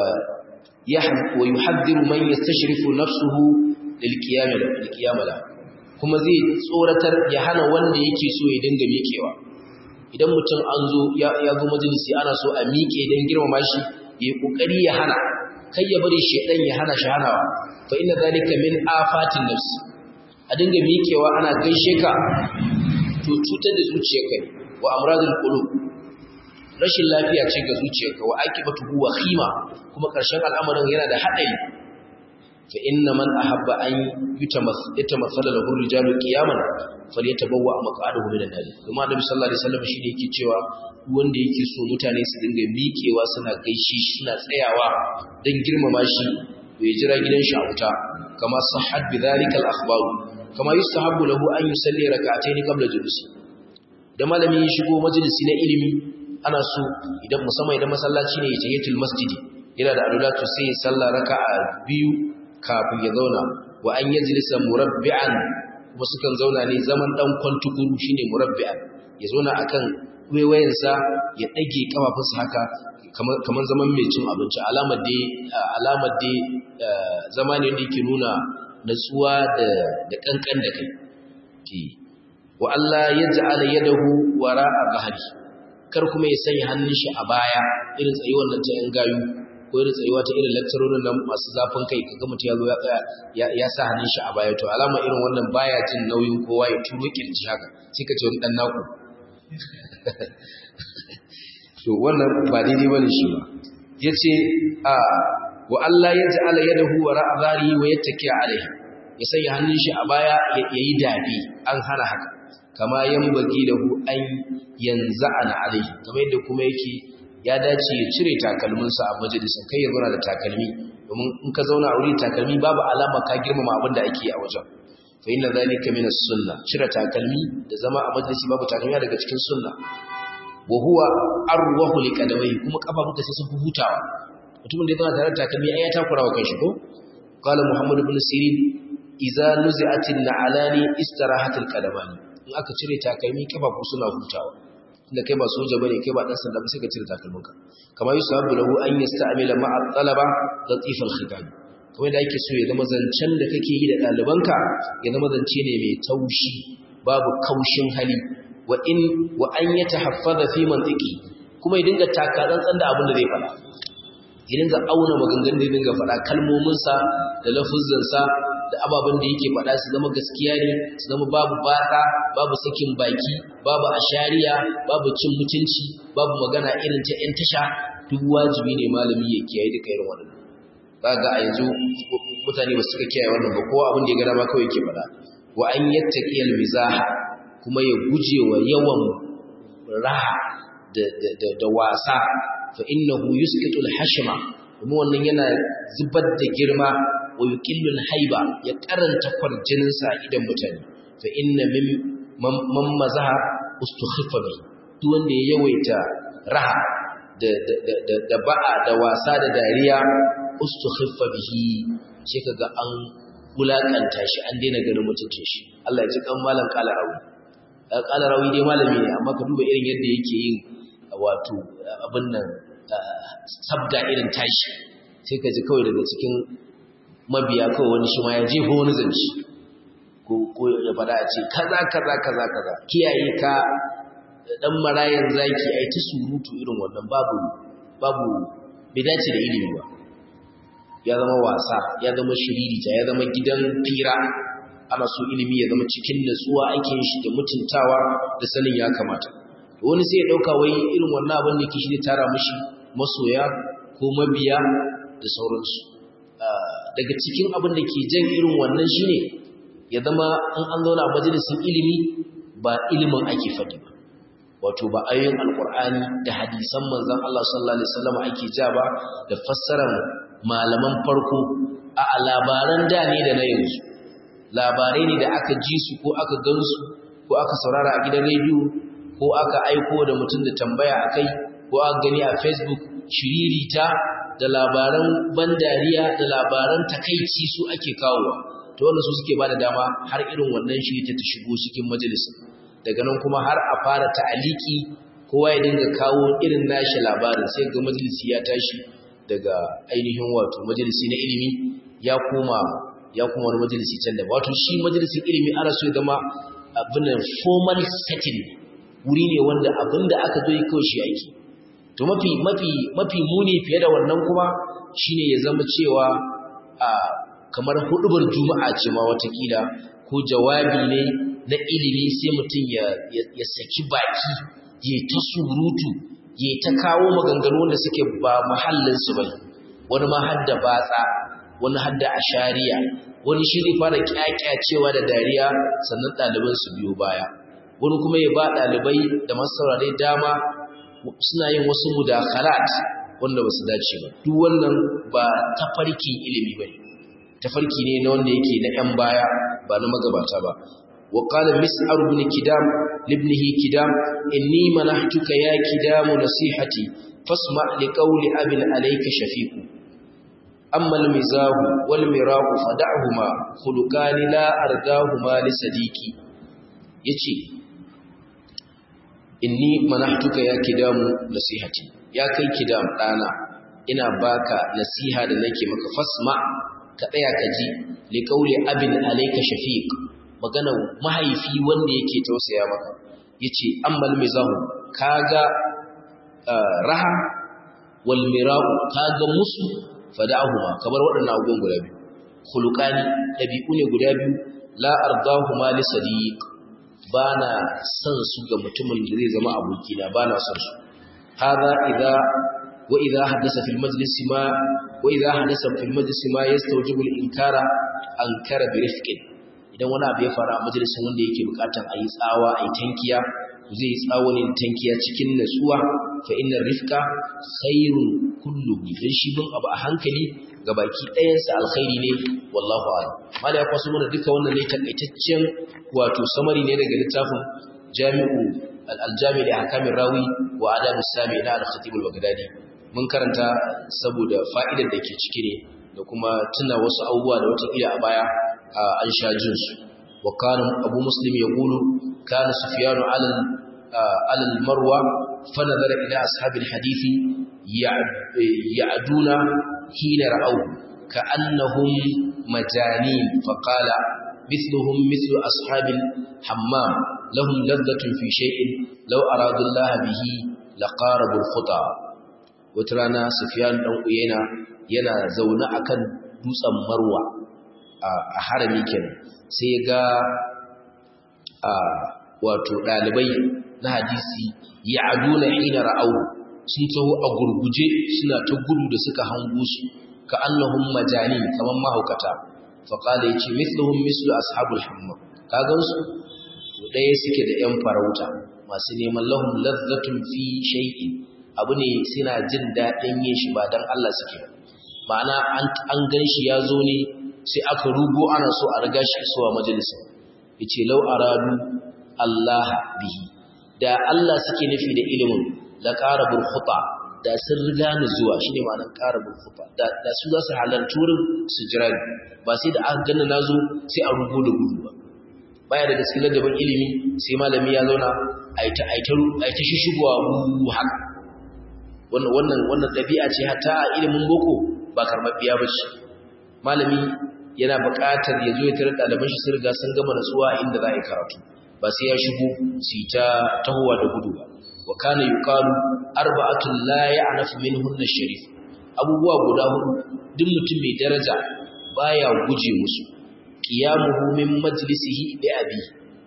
wa yuhaddiru man yastashrifu nafsuhu lil qiyam lil qiyam kuma zai tsoratar ya hana wanda yake so ya dinga miƙewa idan mutum an zo ya zo majalisi ana so a miƙe don girmama shi ya yi ƙoƙari ya hana kai ya bari shaidan ya hana shi hanawa fa inna zalika min afatin nafs a dinga miƙewa ana gaishe ka to cutar da zuciyarka ne wa amradul qulub rashin lafiya ce ga zuciyarka wa akibatu huwa khima kuma ƙarshen al'amarin yana da haɗari fa inna man ahabba an yutamassala lahu rijalu qiyaman falyatabawwa maq'adahu minan nar kuma annabi sallallahu alaihi wasallam shine yake cewa wanda yake so mutane su dinga miƙewa suna gaishe shi suna tsayawa dan girmama shi bai jira gidan shi a wuta kama sahhat bidhalika al-akhbar kama yustahabbu lahu an yusalli rak'atayn qabla julusi da malami ya shigo majalisi na ilimi ana so idan musamman idan masallaci ne ya tahiyatul masjidi yana da alulatu sai ya salla raka'a biyu kafin ya zauna wa an yajlisa murabbi'an kuma sukan zauna ne zaman dan kwantukuru shine murabbi'an ya zauna akan waiwayensa ya dage kafafunsa haka kamar kamar zaman mai cin abinci alamar dai alamar dai zama ne da yake nuna natsuwa da da kankan da kai wa Allah yaj'ala yadahu wara'a ghahri kar kuma ya sanya hannun shi a baya irin tsayuwar nan ta yan gayu ko irin tsayuwa ta irin lecturerin nan masu zafin kai kaga mutum ya zo ya tsaya ya sa hannun shi a baya to alama irin wannan baya jin nauyin kowa ya turo kirji haka sai ka ce wani dan naku to wannan ba daidai bane shi ba yace a wa Allah ya ja'ala yadahu wa ra'a zari wa yattaki alaihi ya sanya hannun shi a baya ya yi dabi an hana haka kama yambagi lahu an yanza'ana alaihi kamar yadda kuma yake ya dace ya cire takalminsa a majalisin kai ya zauna da takalmi domin in ka zauna a wuri takalmi babu alama ka girmama abin da ake yi a wajen fa inna zalika min as-sunnah cire takalmi da zama a majalisi babu takalmi daga cikin sunna wa huwa arwahu liqadamai kuma kafafunka sai sun fi hutawa mutumin da ya zauna tare da takalmi ai ya takura wa kanshi ko qala muhammad ibn sirin idza nuzi'atin na'alani istirahatul qadamani in aka cire takalmi kafafu suna hutawa inda kai ba soja bane kai ba dan sanda ba sai ka cire takalminka kamar yusabu lahu an yasta'mila ma'a talaba latif al-khitab kamar da yake so ya zama zancen da kake yi da ɗalibanka ya zama zance ne mai taushi babu kaushin hali wa in wa an yatahaffaza fi mantiki kuma ya dinga taka tsantsan da abin da zai faɗa ya dinga auna maganganun da ya dinga faɗa kalmominsa da lafuzzansa da ababen da yake faɗa su zama gaskiya ne su zama babu batsa babu sakin baki babu ashariya babu cin mutunci babu magana irin ta ‘yan tasha duk wajibi ne malami ya kiyaye duka irin wannan ba ga a yanzu mutane ba suka kiyaye wannan ba kowa abin da ya gada ba kawai yake faɗa wa an yattaqi al-mizaha kuma ya guje wa yawan raha da wasa fa innahu yusqitu al-hashma kuma wannan yana zubar da girma wa yuqillul haiba ya karanta kwarjinin sa idan mutane fa inna min man mazaha ustukhiffa bi duk wanda ya yawaita raha da da da ba'a da wasa da dariya ustukhiffa bihi sai kaga an wulakanta shi an daina ganin mutuncin shi Allah ya ji kan malam kala rawi kala rawi dai malami ne amma ka duba irin yadda yake yin wato abin nan sabda irin tashi sai ka ji kawai daga cikin mabiya kawai wani shi ma ya jefa wani zance ko ko ya fada a ce kaza kaza kaza kaza kiyaye ka dan marayan zaki ai ta surutu irin wannan babu babu bai dace da ilimi ba ya zama wasa ya zama shiririta ya zama gidan fira ana so ilimi ya zama cikin natsuwa ake shi da mutuntawa da sanin ya kamata wani sai ya dauka wai irin wannan abin da yake shi ne tara mishi masoya ko mabiya da sauransu daga cikin abin da ke jan irin wannan shine ya zama in an zauna a majalisin ilimi ba ilimin ake faɗi ba wato ba ayoyin alkur'ani da hadisan manzon Allah sallallahu alaihi wasallam ake ja ba da fassarar malaman farko a labaran da ne da na yanzu labarai ne da aka ji su ko aka gansu ko aka saurara a gidan rediyo ko aka aiko da mutum da tambaya akai ko aka gani a facebook shiririta da labaran ban dariya da labaran takaici su ake kawowa to wannan su suke bada dama har irin wannan shirita ta shigo cikin majalisin daga nan kuma har a fara ta'aliki kowa ya dinga kawo irin nashi labarin sai ga majalisi ya tashi daga ainihin wato majalisi na ilimi ya koma ya kuma wani majalisi can da wato shi majalisin ilimi ana so ya zama abin da formal setting wuri ne wanda abin da aka zo yi kawai shi aiki to mafi mafi mafi muni fiye da wannan kuma shine ya zama cewa a kamar hudubar juma'a ce ma watakila ko jawabi ne na ilimi sai mutum ya ya saki baki ya ta surutu ya ta kawo maganganu wanda suke ba mahallinsu ba wani ma hadda batsa wani hadda ashariya wani shi zai fara kyakyacewa da dariya sannan ɗaliban su biyo baya wani kuma ya ba ɗalibai da masu saurare dama suna yin wasu mudakhalat wanda ba su dace ba duk wannan ba tafarkin ilimi ba ne tafarki ne na wanda yake na 'yan baya ba na magabata ba وقال مسعر بن كدام لابنه كدام إني منحتك يا كدام نصيحتي فاسمع لقول أب عليك شفيق أما المزاح والمراق فدعهما خلقان لا أرداهما لصديقي يتي إني منحتك يا كدام نصيحتي يا كي كدام أنا ina baka nasiha da nake maka fasma ka tsaya ka ji liqauli abin alayka shafiq magana mahaifi wanda yake tausaya maka yace ammal mizahu kaga raha wal miraqu kaga musu fada'ahuma kamar waɗannan abubuwan guda biyu khuluqani dabi'u ne guda biyu la ardahuma li sadiq bana son su ga mutumin da zai zama abokina bana son su hada idza wa idza hadasa fil majlis ma wa idza hadasa fil majlis ma yastawjibu al inkara ankara bi rifqin idan wani abu ya faru a majalisin wanda yake bukatan ayi tsawa ayi tankiya zai yi tsawon tankiya cikin natsuwa fa inna rifqa khairun kullu dan shi bin abu a hankali ga baki ɗayansa alkhairi ne wallahu a'lam mala ya kwaso mana duka wannan ne takaitaccen wato samari ne daga littafin jami'u al-jami' da hakamin rawi wa adab sami na al-khatib al-baghdadi mun karanta saboda fa'idar da ke ciki ne da kuma tuna wasu abubuwa da wata ila a baya an sha jin su wa kana abu muslim yaqulu kana sufyanu ala ala al-marwa fa nazara ila ashabil hadisi ya'duna حين رأوه كأنهم مجانين فقال مثلهم مثل أصحاب الحمام لهم لذة في شيء لو أرادوا الله به لقاربوا الخطى وترانا سفيان دان uyena yana zaune akan dutsen Marwa a harami kenan sai ga a wato dalibai na hadisi ya'duna hina ra'awu sun taho a gurguje suna ta gudu da suka hango su ka annahum majanin kaman mahaukata fa qala yace mithluhum mithlu ashabul hamma kagan su to daya suke da yan farauta masu neman lahum ladzatun fi shay'in abu ne suna jin dadin yin shi ba dan Allah suke ma'ana an an ganshi ya zo ne sai aka rugo ana so a riga shi zuwa majalisa yace law aradu Allah bihi da Allah suke nufi da ilimin la qarabul khuta da sun riga ni zuwa shine ma'anar qarabul khuta da da su za su halarci wurin su jira ni ba sai da aka ganna nazo sai a rugo da gudu ba baya da gaskiya ladabin ilimi sai malami ya zauna aita aita aita shishigowa mu haka wannan wannan wannan dabi'a ce hatta a ilimin boko ba karbabbiya bace malami yana buƙatar ya zo ya tarar ɗaliban shi sun riga sun gama nasuwa inda za a yi karatu ba sai ya shigo su ta tahowa da gudu ba wa kana yuqalu arba'atun la ya'nafu minhunna sharif abubuwa guda hudu duk mutum mai daraja baya guje musu qiyamuhu min majlisihi bi abi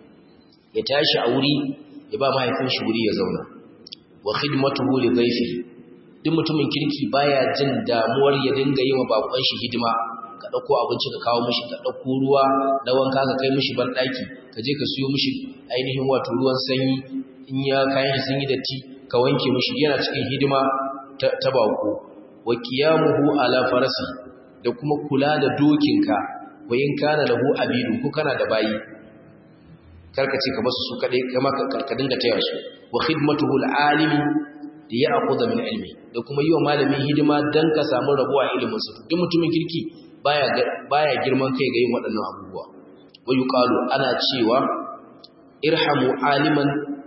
ya tashi a wuri ya ba mahaifin shi wuri ya zauna wa khidmatuhu li dhayfihi duk mutumin kirki baya jin damuwar ya dinga yi wa bakon shi hidima ka dauko abinci ka kawo mishi ka dauko ruwa na wanka ka kai mishi ban daki ka je ka siyo mishi ainihin wato ruwan sanyi in ya kayan shi sun yi datti ka wanke mishi yana cikin hidima ta bako wa qiyamuhu ala farasi da kuma kula da dokinka wa in kana lahu abidu ko kana da bayi karka ce ka basu su kadai kama ka dinga taya su wa khidmatuhu alimi da ya akuda min ilmi da kuma yi wa malamin hidima dan ka samu rabuwa ilimin su duk mutumin kirki baya baya girman kai ga yin waɗannan abubuwa wa yuqalu ana cewa irhamu aliman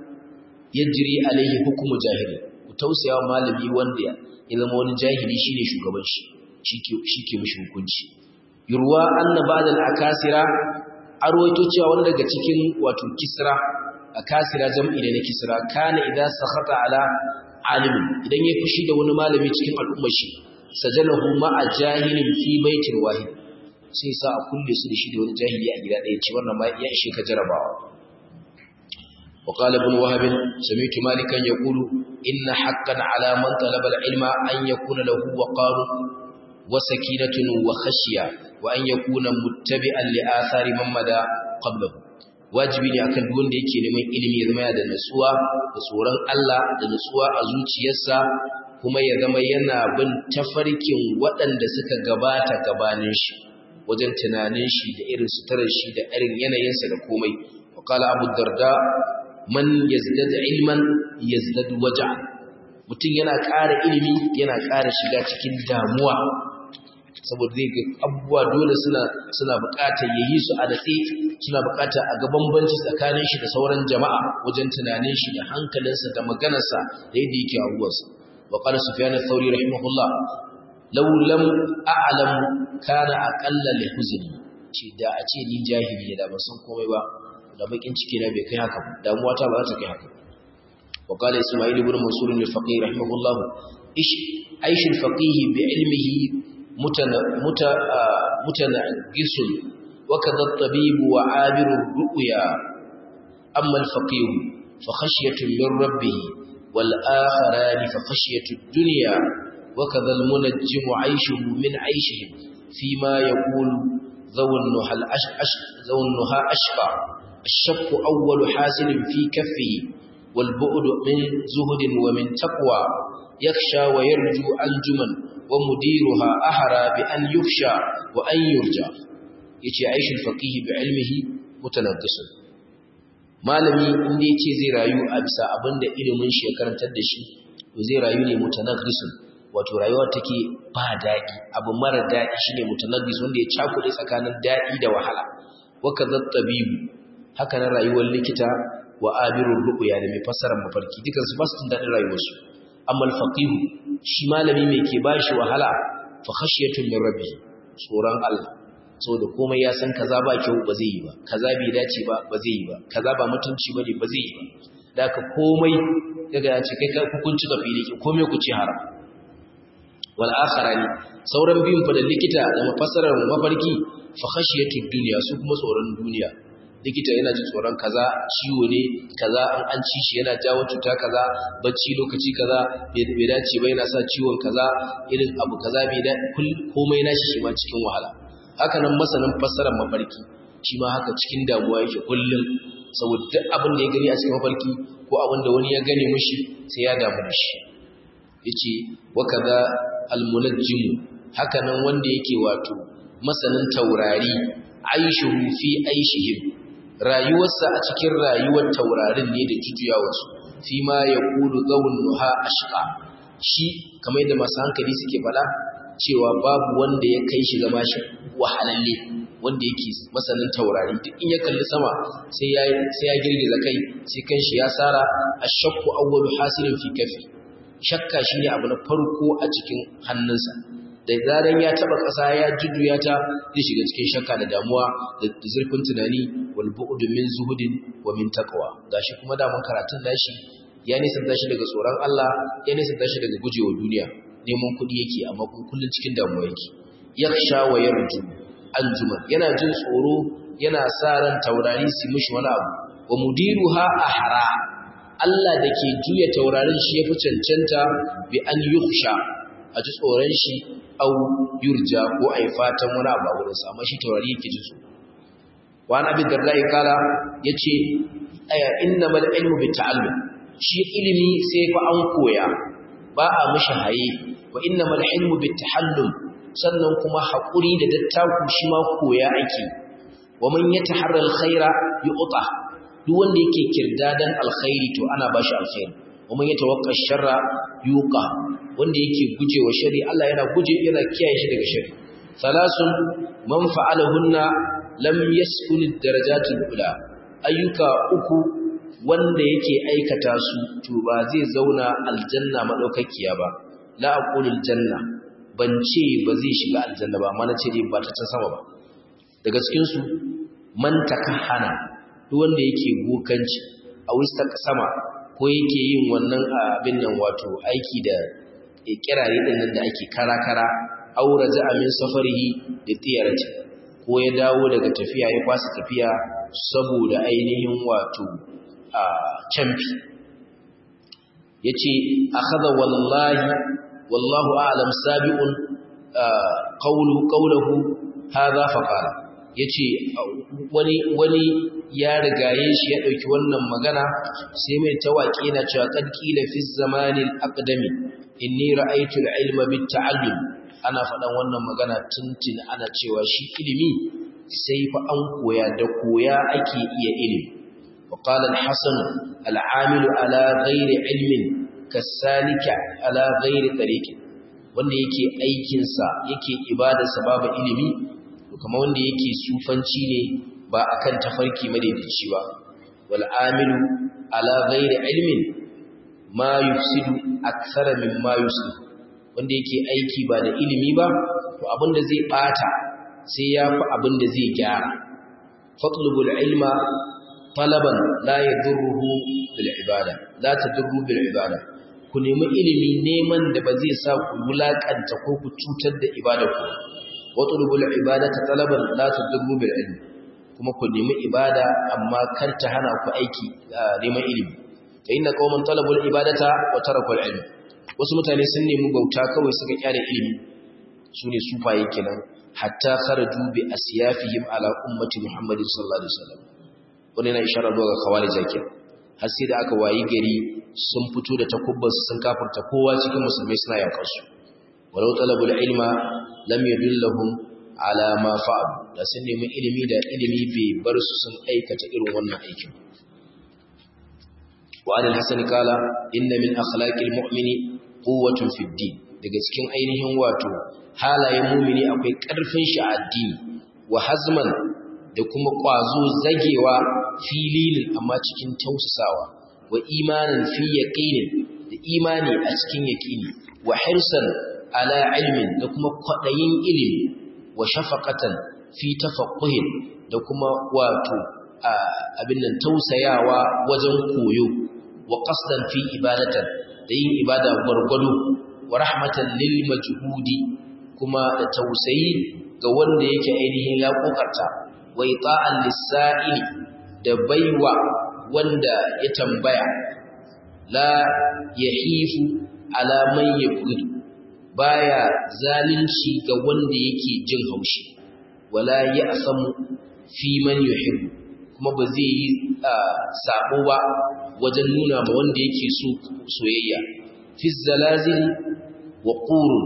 yajri alaihi hukmu jahili ku tausaya malami wanda ya zama wani jahili shine shugaban shi shike shike mishi hukunci yurwa anna ba'da al-akasira arwaito cewa wanda daga cikin wato kisra akasira jam'i ne na kisra kana idza sakhata ala alimin idan ya fushi da wani malami cikin al'ummar shi sajanahu ma'a jahilin fi baitin wahid sai sa a kulle su da shi da wani jahili a gida ɗaya ce wannan ma ya ishe ka jarabawa وقال ابن وهب سمعت مالكا يقول إن حقا على من طلب العلم أن يكون له وقار وسكينة وخشية وأن يكون متبعا لآثار من مدى قبله wajibi ne akan duk wanda yake neman ilimi ya zama yana da nutsuwa da tsoron Allah da nutsuwa a zuciyarsa kuma ya zama yana bin tafarkin waɗanda suka gabata gabanin shi wajen tunanin shi da irin suturar shi da irin yanayinsa da komai wa qala abu darda man yazdad ilman yazdad waj'an mutum yana ƙara ilimi yana ƙara shiga cikin damuwa saboda zai ga abubuwa dole suna suna buƙatar yayi su a datse suna buƙatar a ga bambanci tsakanin shi da sauran jama'a wajen tunanin shi da hankalinsa da maganarsa da yadda yake abubuwansa wa qala sufyan ath-thawri rahimahullah law lam a'lam kana aqalla li huzni ce da a ce ni jahili da ban san komai ba da bakin ciki na bai kai haka damuwa ta ba za ta kai haka wa qala isma'il ibn mansur al-faqih rahimahullah ish aish al-faqih bi ilmihi متنغس وكذا الطبيب وعابر الرؤيا amma al-faqih fa khashyatun min rabbih wal akharan fa khashyatu ad-dunya wa kadha al-munajjimu 'ayshuhu min 'ayshihim fima yaqulu dhawn nuhal ash'ash dhawn nuha ashqa الشق أول حاسل في كفه والبعد من زهد ومن تقوى يخشى ويرجو أنجما ومديرها أحرى بأن يخشى وأن يرجى يتي عيش الفقيه بعلمه متنقص malami inda yace zai rayu a bisa abinda ilimin shi ya karantar da shi to zai rayu ne mutanaqqisun wato rayuwa take ba daɗi abu mara daɗi shine mutanaqqis wanda ya cakuɗe tsakanin daɗi da wahala wa kadha tabibu haka nan rayuwar likita wa abirur ru'ya da mai fassarar mafarki dukan su ba su jin daɗin rayuwarsu amma al-faqih shi malami mai ke bashi wahala fa khashiyatun min rabbi tsoron Allah saboda komai ya san kaza ba kyau ba zai yi ba kaza bai dace ba ba zai yi ba kaza ba mutunci bane ba zai yi ba da ka komai daga ya ce kai ka hukunci ga fili komai ku ci haram wal akharani sauran biyun fa da likita da mafassarar mafarki fa khashiyatun dunya su kuma tsoron duniya likita yana jin tsoron kaza ciwo ne kaza an an ci shi yana jawo cuta kaza bacci lokaci kaza bai dace ba yana sa ciwon kaza irin abu kaza bai da komai nashi shi ma cikin wahala haka nan masanin fassarar mafarki shi ma haka cikin damuwa yake kullum saboda duk abin da ya gani a cikin mafarki ko abin da wani ya gane mishi sai ya damu da shi yace wa kaza almunajjim haka nan wanda yake wato masanin taurari aishuhu fi aishihim rayuwarsa a cikin rayuwar taurarin ne da jujuyawarsu fi ma ya kulu zawun nuha ashqa shi kamar yadda masu hankali suke fada cewa babu wanda ya kai shi zama shi wahalalle wanda yake masanin taurari duk in ya kalli sama sai ya sai ya girgiza kai sai kan shi ya sara ashaqu awwalu hasilin fi kafi shakka shine abu na farko a cikin hannunsa da zaran ya taba ƙasa ya jujjuya ta zai shiga cikin shakka da damuwa da zurfin tunani wal bu'd min zuhudin wa min taqwa gashi kuma da mun karatun dashi ya nisa dashi daga tsoron Allah ya nisa dashi daga gujewa duniya neman kuɗi yake amma kun kullun cikin damuwa yake yakhsha wa yarju anjuma yana jin tsoro yana sa ran taurari su mishi wani abu wa mudiruha ahra Allah da ke juya taurarin shi ya fi cancanta bi an yukhsha a ji tsoron shi au yurja ko a yi fatan wani abu a wurinsa amma shi taurari yake ji tsoro wani abin da rai kala ya ce aya inna mal ilmu bi ta'allum shi ilimi sai fa an koya ba a mishi haye wa inna mal ilmu bi tahallum sannan kuma haƙuri da dattaku shi ma koya ake wa man yataharra alkhaira yu'ta duk wanda yake kirdadan alkhairi to ana bashi alkhairi wa man yatawakka sharra yuqa wanda yake gujewa shari Allah yana guje yana kiyaye shi daga shari salasun man fa'alahunna lam yaskun ad-darajatul ula ayyuka uku wanda yake aikata su to ba zai zauna aljanna madaukakiya ba la aqulul janna ban ce ba zai shiga aljanna ba amma na ce dai ba ta can sama ba daga cikin su man takahana duk wanda yake bokanci a wista sama ko yake yin wannan abin nan wato aiki da kirare din nan da ake kara-kara aura za min safarihi da tiyarati ko ya dawo daga tafiya ya kwasa tafiya saboda ainihin wato a camfi yace akhadha wallahi wallahu a'lam sabiqun qawlu qawluhu hadha faqala yace wani wani ya rigaye shi ya dauki wannan magana sai mai tawaki na cewa qad qila fi zamanil aqdami inni ra'aytu al-ilma bit-ta'allum ana faɗan wannan magana tuntun ana cewa shi ilimi sai fa an koya da koya ake iya ilimi wa qala al-hasan al-amilu ala ghairi ilmin kasalika ala ghairi tariqi wanda yake aikin sa yake ibadarsa babu ilimi to kamar wanda yake sufanci ne ba akan tafarki madaidaici ba wal amilu ala ghairi ilmin ma yufsidu akthara mimma yuslihu wanda yake aiki ba da ilimi ba to abinda zai bata sai yafi abinda zai gyara fatlubul ilma talaban la yadurruhu bil ibada la tadurru bil ibada ku nemi ilimi neman da ba zai sa ku wulakanta ko ku cutar da ibada ku watlubul ibadata talaban la tadurru bil ilmi kuma ku nemi ibada amma kar ta hana ku aiki neman ilimi fa inna qauman talabul ibadata wa tarakul ilm wasu mutane sun nemi bauta kawai suka kyale ilimi sune sufaye kenan hatta kharaju bi asyafihim ala ummati muhammadin sallallahu alaihi wasallam wannan yana isharar zuwa ga kawali zakir har sai da aka wayi gari sun fito da takubbansu sun kafirta kowa cikin musulmai suna yakar su walau talabul ilma lam yadullahum ala ma fa'al da sun nemi ilimi da ilimi bai bar su sun aikata irin wannan aikin wa an al-hasan kala inna min akhlaqil mu'mini quwwatun fid din daga cikin ainihin wato halayen mu'mini akwai karfin shi a addini wa hazman da kuma kwazo zagewa fililin amma cikin tausasawa wa imanin fi yaqinin da imani a cikin yaqini wa hirsan ala ilmin da kuma kwadayin ilimi wa shafaqatan fi tafaqquhin da kuma wato abin nan tausayawa wajen koyo wa qasdan fi ibadatan da yin ibada gwargwado wa rahmatan lil majhudi kuma da tausayi ga wanda yake ainihin ya kokarta wa ita'an lis-sa'ili da baiwa wanda ya tambaya la yahifu ala man yabghid baya zalunci ga wanda yake jin haushi wala ya'samu fi man yuhibbu kuma ba zai yi sabo ba wajen nuna ma wanda yake so soyayya fi zalazil wa qurun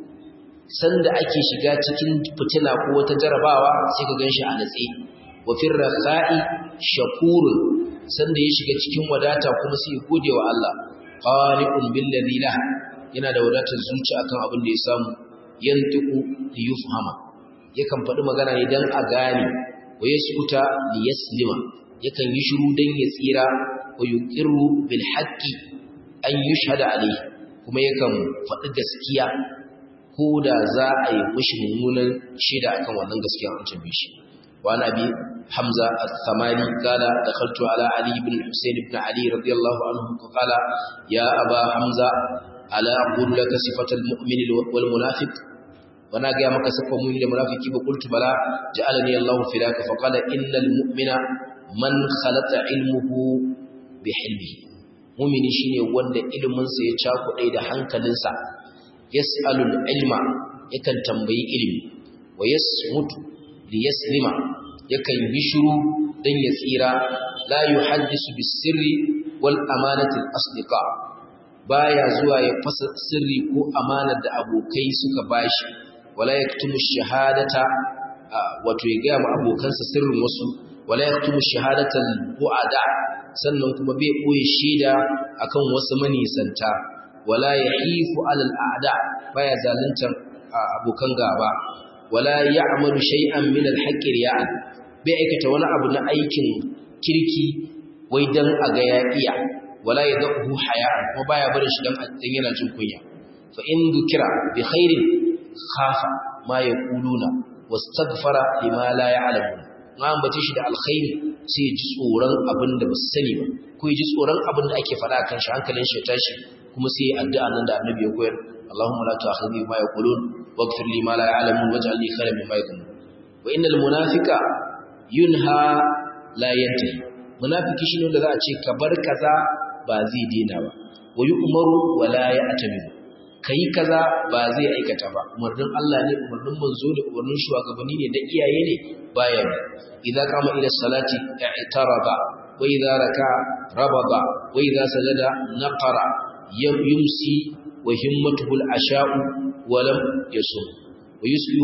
sanda ake shiga cikin fitina ko wata jarabawa sai ka ganshi a natsi wa fi rakha'i shakurun sanda ya shiga cikin wadata kuma sai gode wa Allah qani'un billazi la yana da wadatar zuci akan abin da ya samu yantiqu li yufhama yakan faɗi magana ne dan a gane wa yaskuta li yaslima yakan yi shiru dan ya tsira wa yuqirru bil haqqi an yushhada alayhi kuma yakan faɗi gaskiya ko da za a yi mishi mummunan shaida akan wannan gaskiya an tambaye shi wa nabi hamza al-thamani kala dakhaltu ala ali ibn husayn ibn ali radiyallahu anhu qala ya aba hamza ala aqulu laka sifatal mu'min wal munafiq wana ga maka sifar mu'min da munafiki ba qultu bala ja'alani allah filaka fa qala innal mu'mina man khalata ilmuhu bi hilmihi mu'mini shine wanda ilimin sa ya cakuɗe da hankalinsa yas'alul ilma yakan tambayi ilimi wa yasmutu li yaslima yakan yi shiru dan ya tsira la yuhaddisu bis sirri wal amanati al asdiqa baya zuwa ya fasa sirri ko amanar da abokai suka bashi wala yaktumu shahadata wato ya ga abokansa sirrin wasu wala yaktumu shahadata al bu'ada sannan kuma bai boye shaida akan wasu manisanta wala yahifu alal a'da baya zaluntar abokan gaba wala ya'malu shay'an min al-haqqi riya'an bai aikata wani abu na aikin kirki wai dan a ga ya iya wala yadahu haya'an kuma baya barin shi dan dan yana jin kunya fa in dukira bi khairin khafa ma yaquluna wastaghfara lima la ya'lamun ma ambace shi da alkhairi sai ji tsoron abin da ba su sani ba ko ji tsoron abin da ake faɗa kan shi hankalin shi ya tashi kuma sai addu'a nan da annabi ya koyar Allahumma la tu'akhidhni bima yaqulun waghfir li ma la ya'lamun waj'al li khayran mimma yaqulun wa innal munafiqa yunha la yantahi munafiki shine wanda za a ce ka bar kaza ba zai daina ba wa yu'maru wa la ya'tamiru kai kaza ba zai aikata ba umarnin Allah ne umarnin manzo da umarnin shugabanni ne da iyaye ne baya ne idza qama ila salati i'taraba wa idza raka rababa wa idza sajada naqara yumsi wa himmatuhu al-asha'u wa lam yasum wa yusbi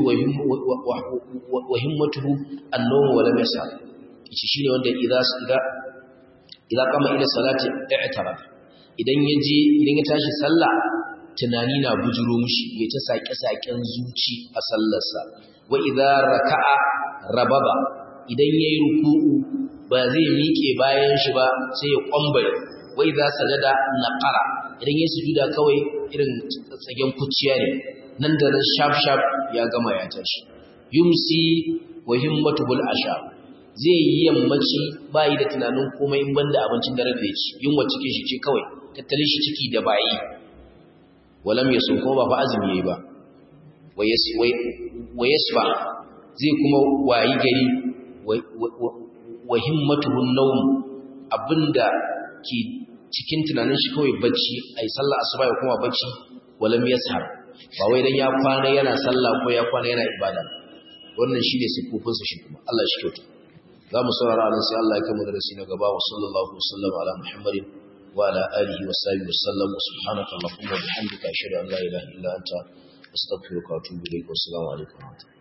wa himmatuhu an-nawm wa lam yasa shi shine wanda idza idza idza qama ila salati i'taraba idan yaje idan ya tashi sallah tunani na bujuro mishi ya ta sake-saken zuci a sallarsa wa idza raka'a rababa idan yayi ruku'u ba zai miƙe bayan shi ba sai ya kwambare wa idza sajada naqara idan yayi sujuda kawai irin tsagen kuciya ne nan da nan sharp sharp ya gama ya tashi yumsi wa himmatuhul asha zai yi yammaci bayi da tunanin komai in banda abincin dare da ya ci yunwa cikin shi ce kawai tattalin shi ciki da bayi walam yasun kuma ba fa azumi yayi ba wa yasba zai kuma wayi gari wa himmatuhu nawm abinda ke cikin tunanin shi kawai bacci ai sallah asuba ya kuma bacci walam yashar ba wai dan ya kwana yana sallah ko ya kwana yana ibada wannan shine sifofin sa shi kuma Allah shi kyauta za mu saurara nan sai Allah ya kama darasi na gaba wa sallallahu alaihi wasallam ala muhammadin wa ala alihi wa sahbihi wasallam subhanaka allahumma wa bihamdika ashhadu an la ilaha illa anta astaghfiruka wa atubu ilayk wa assalamu alaikum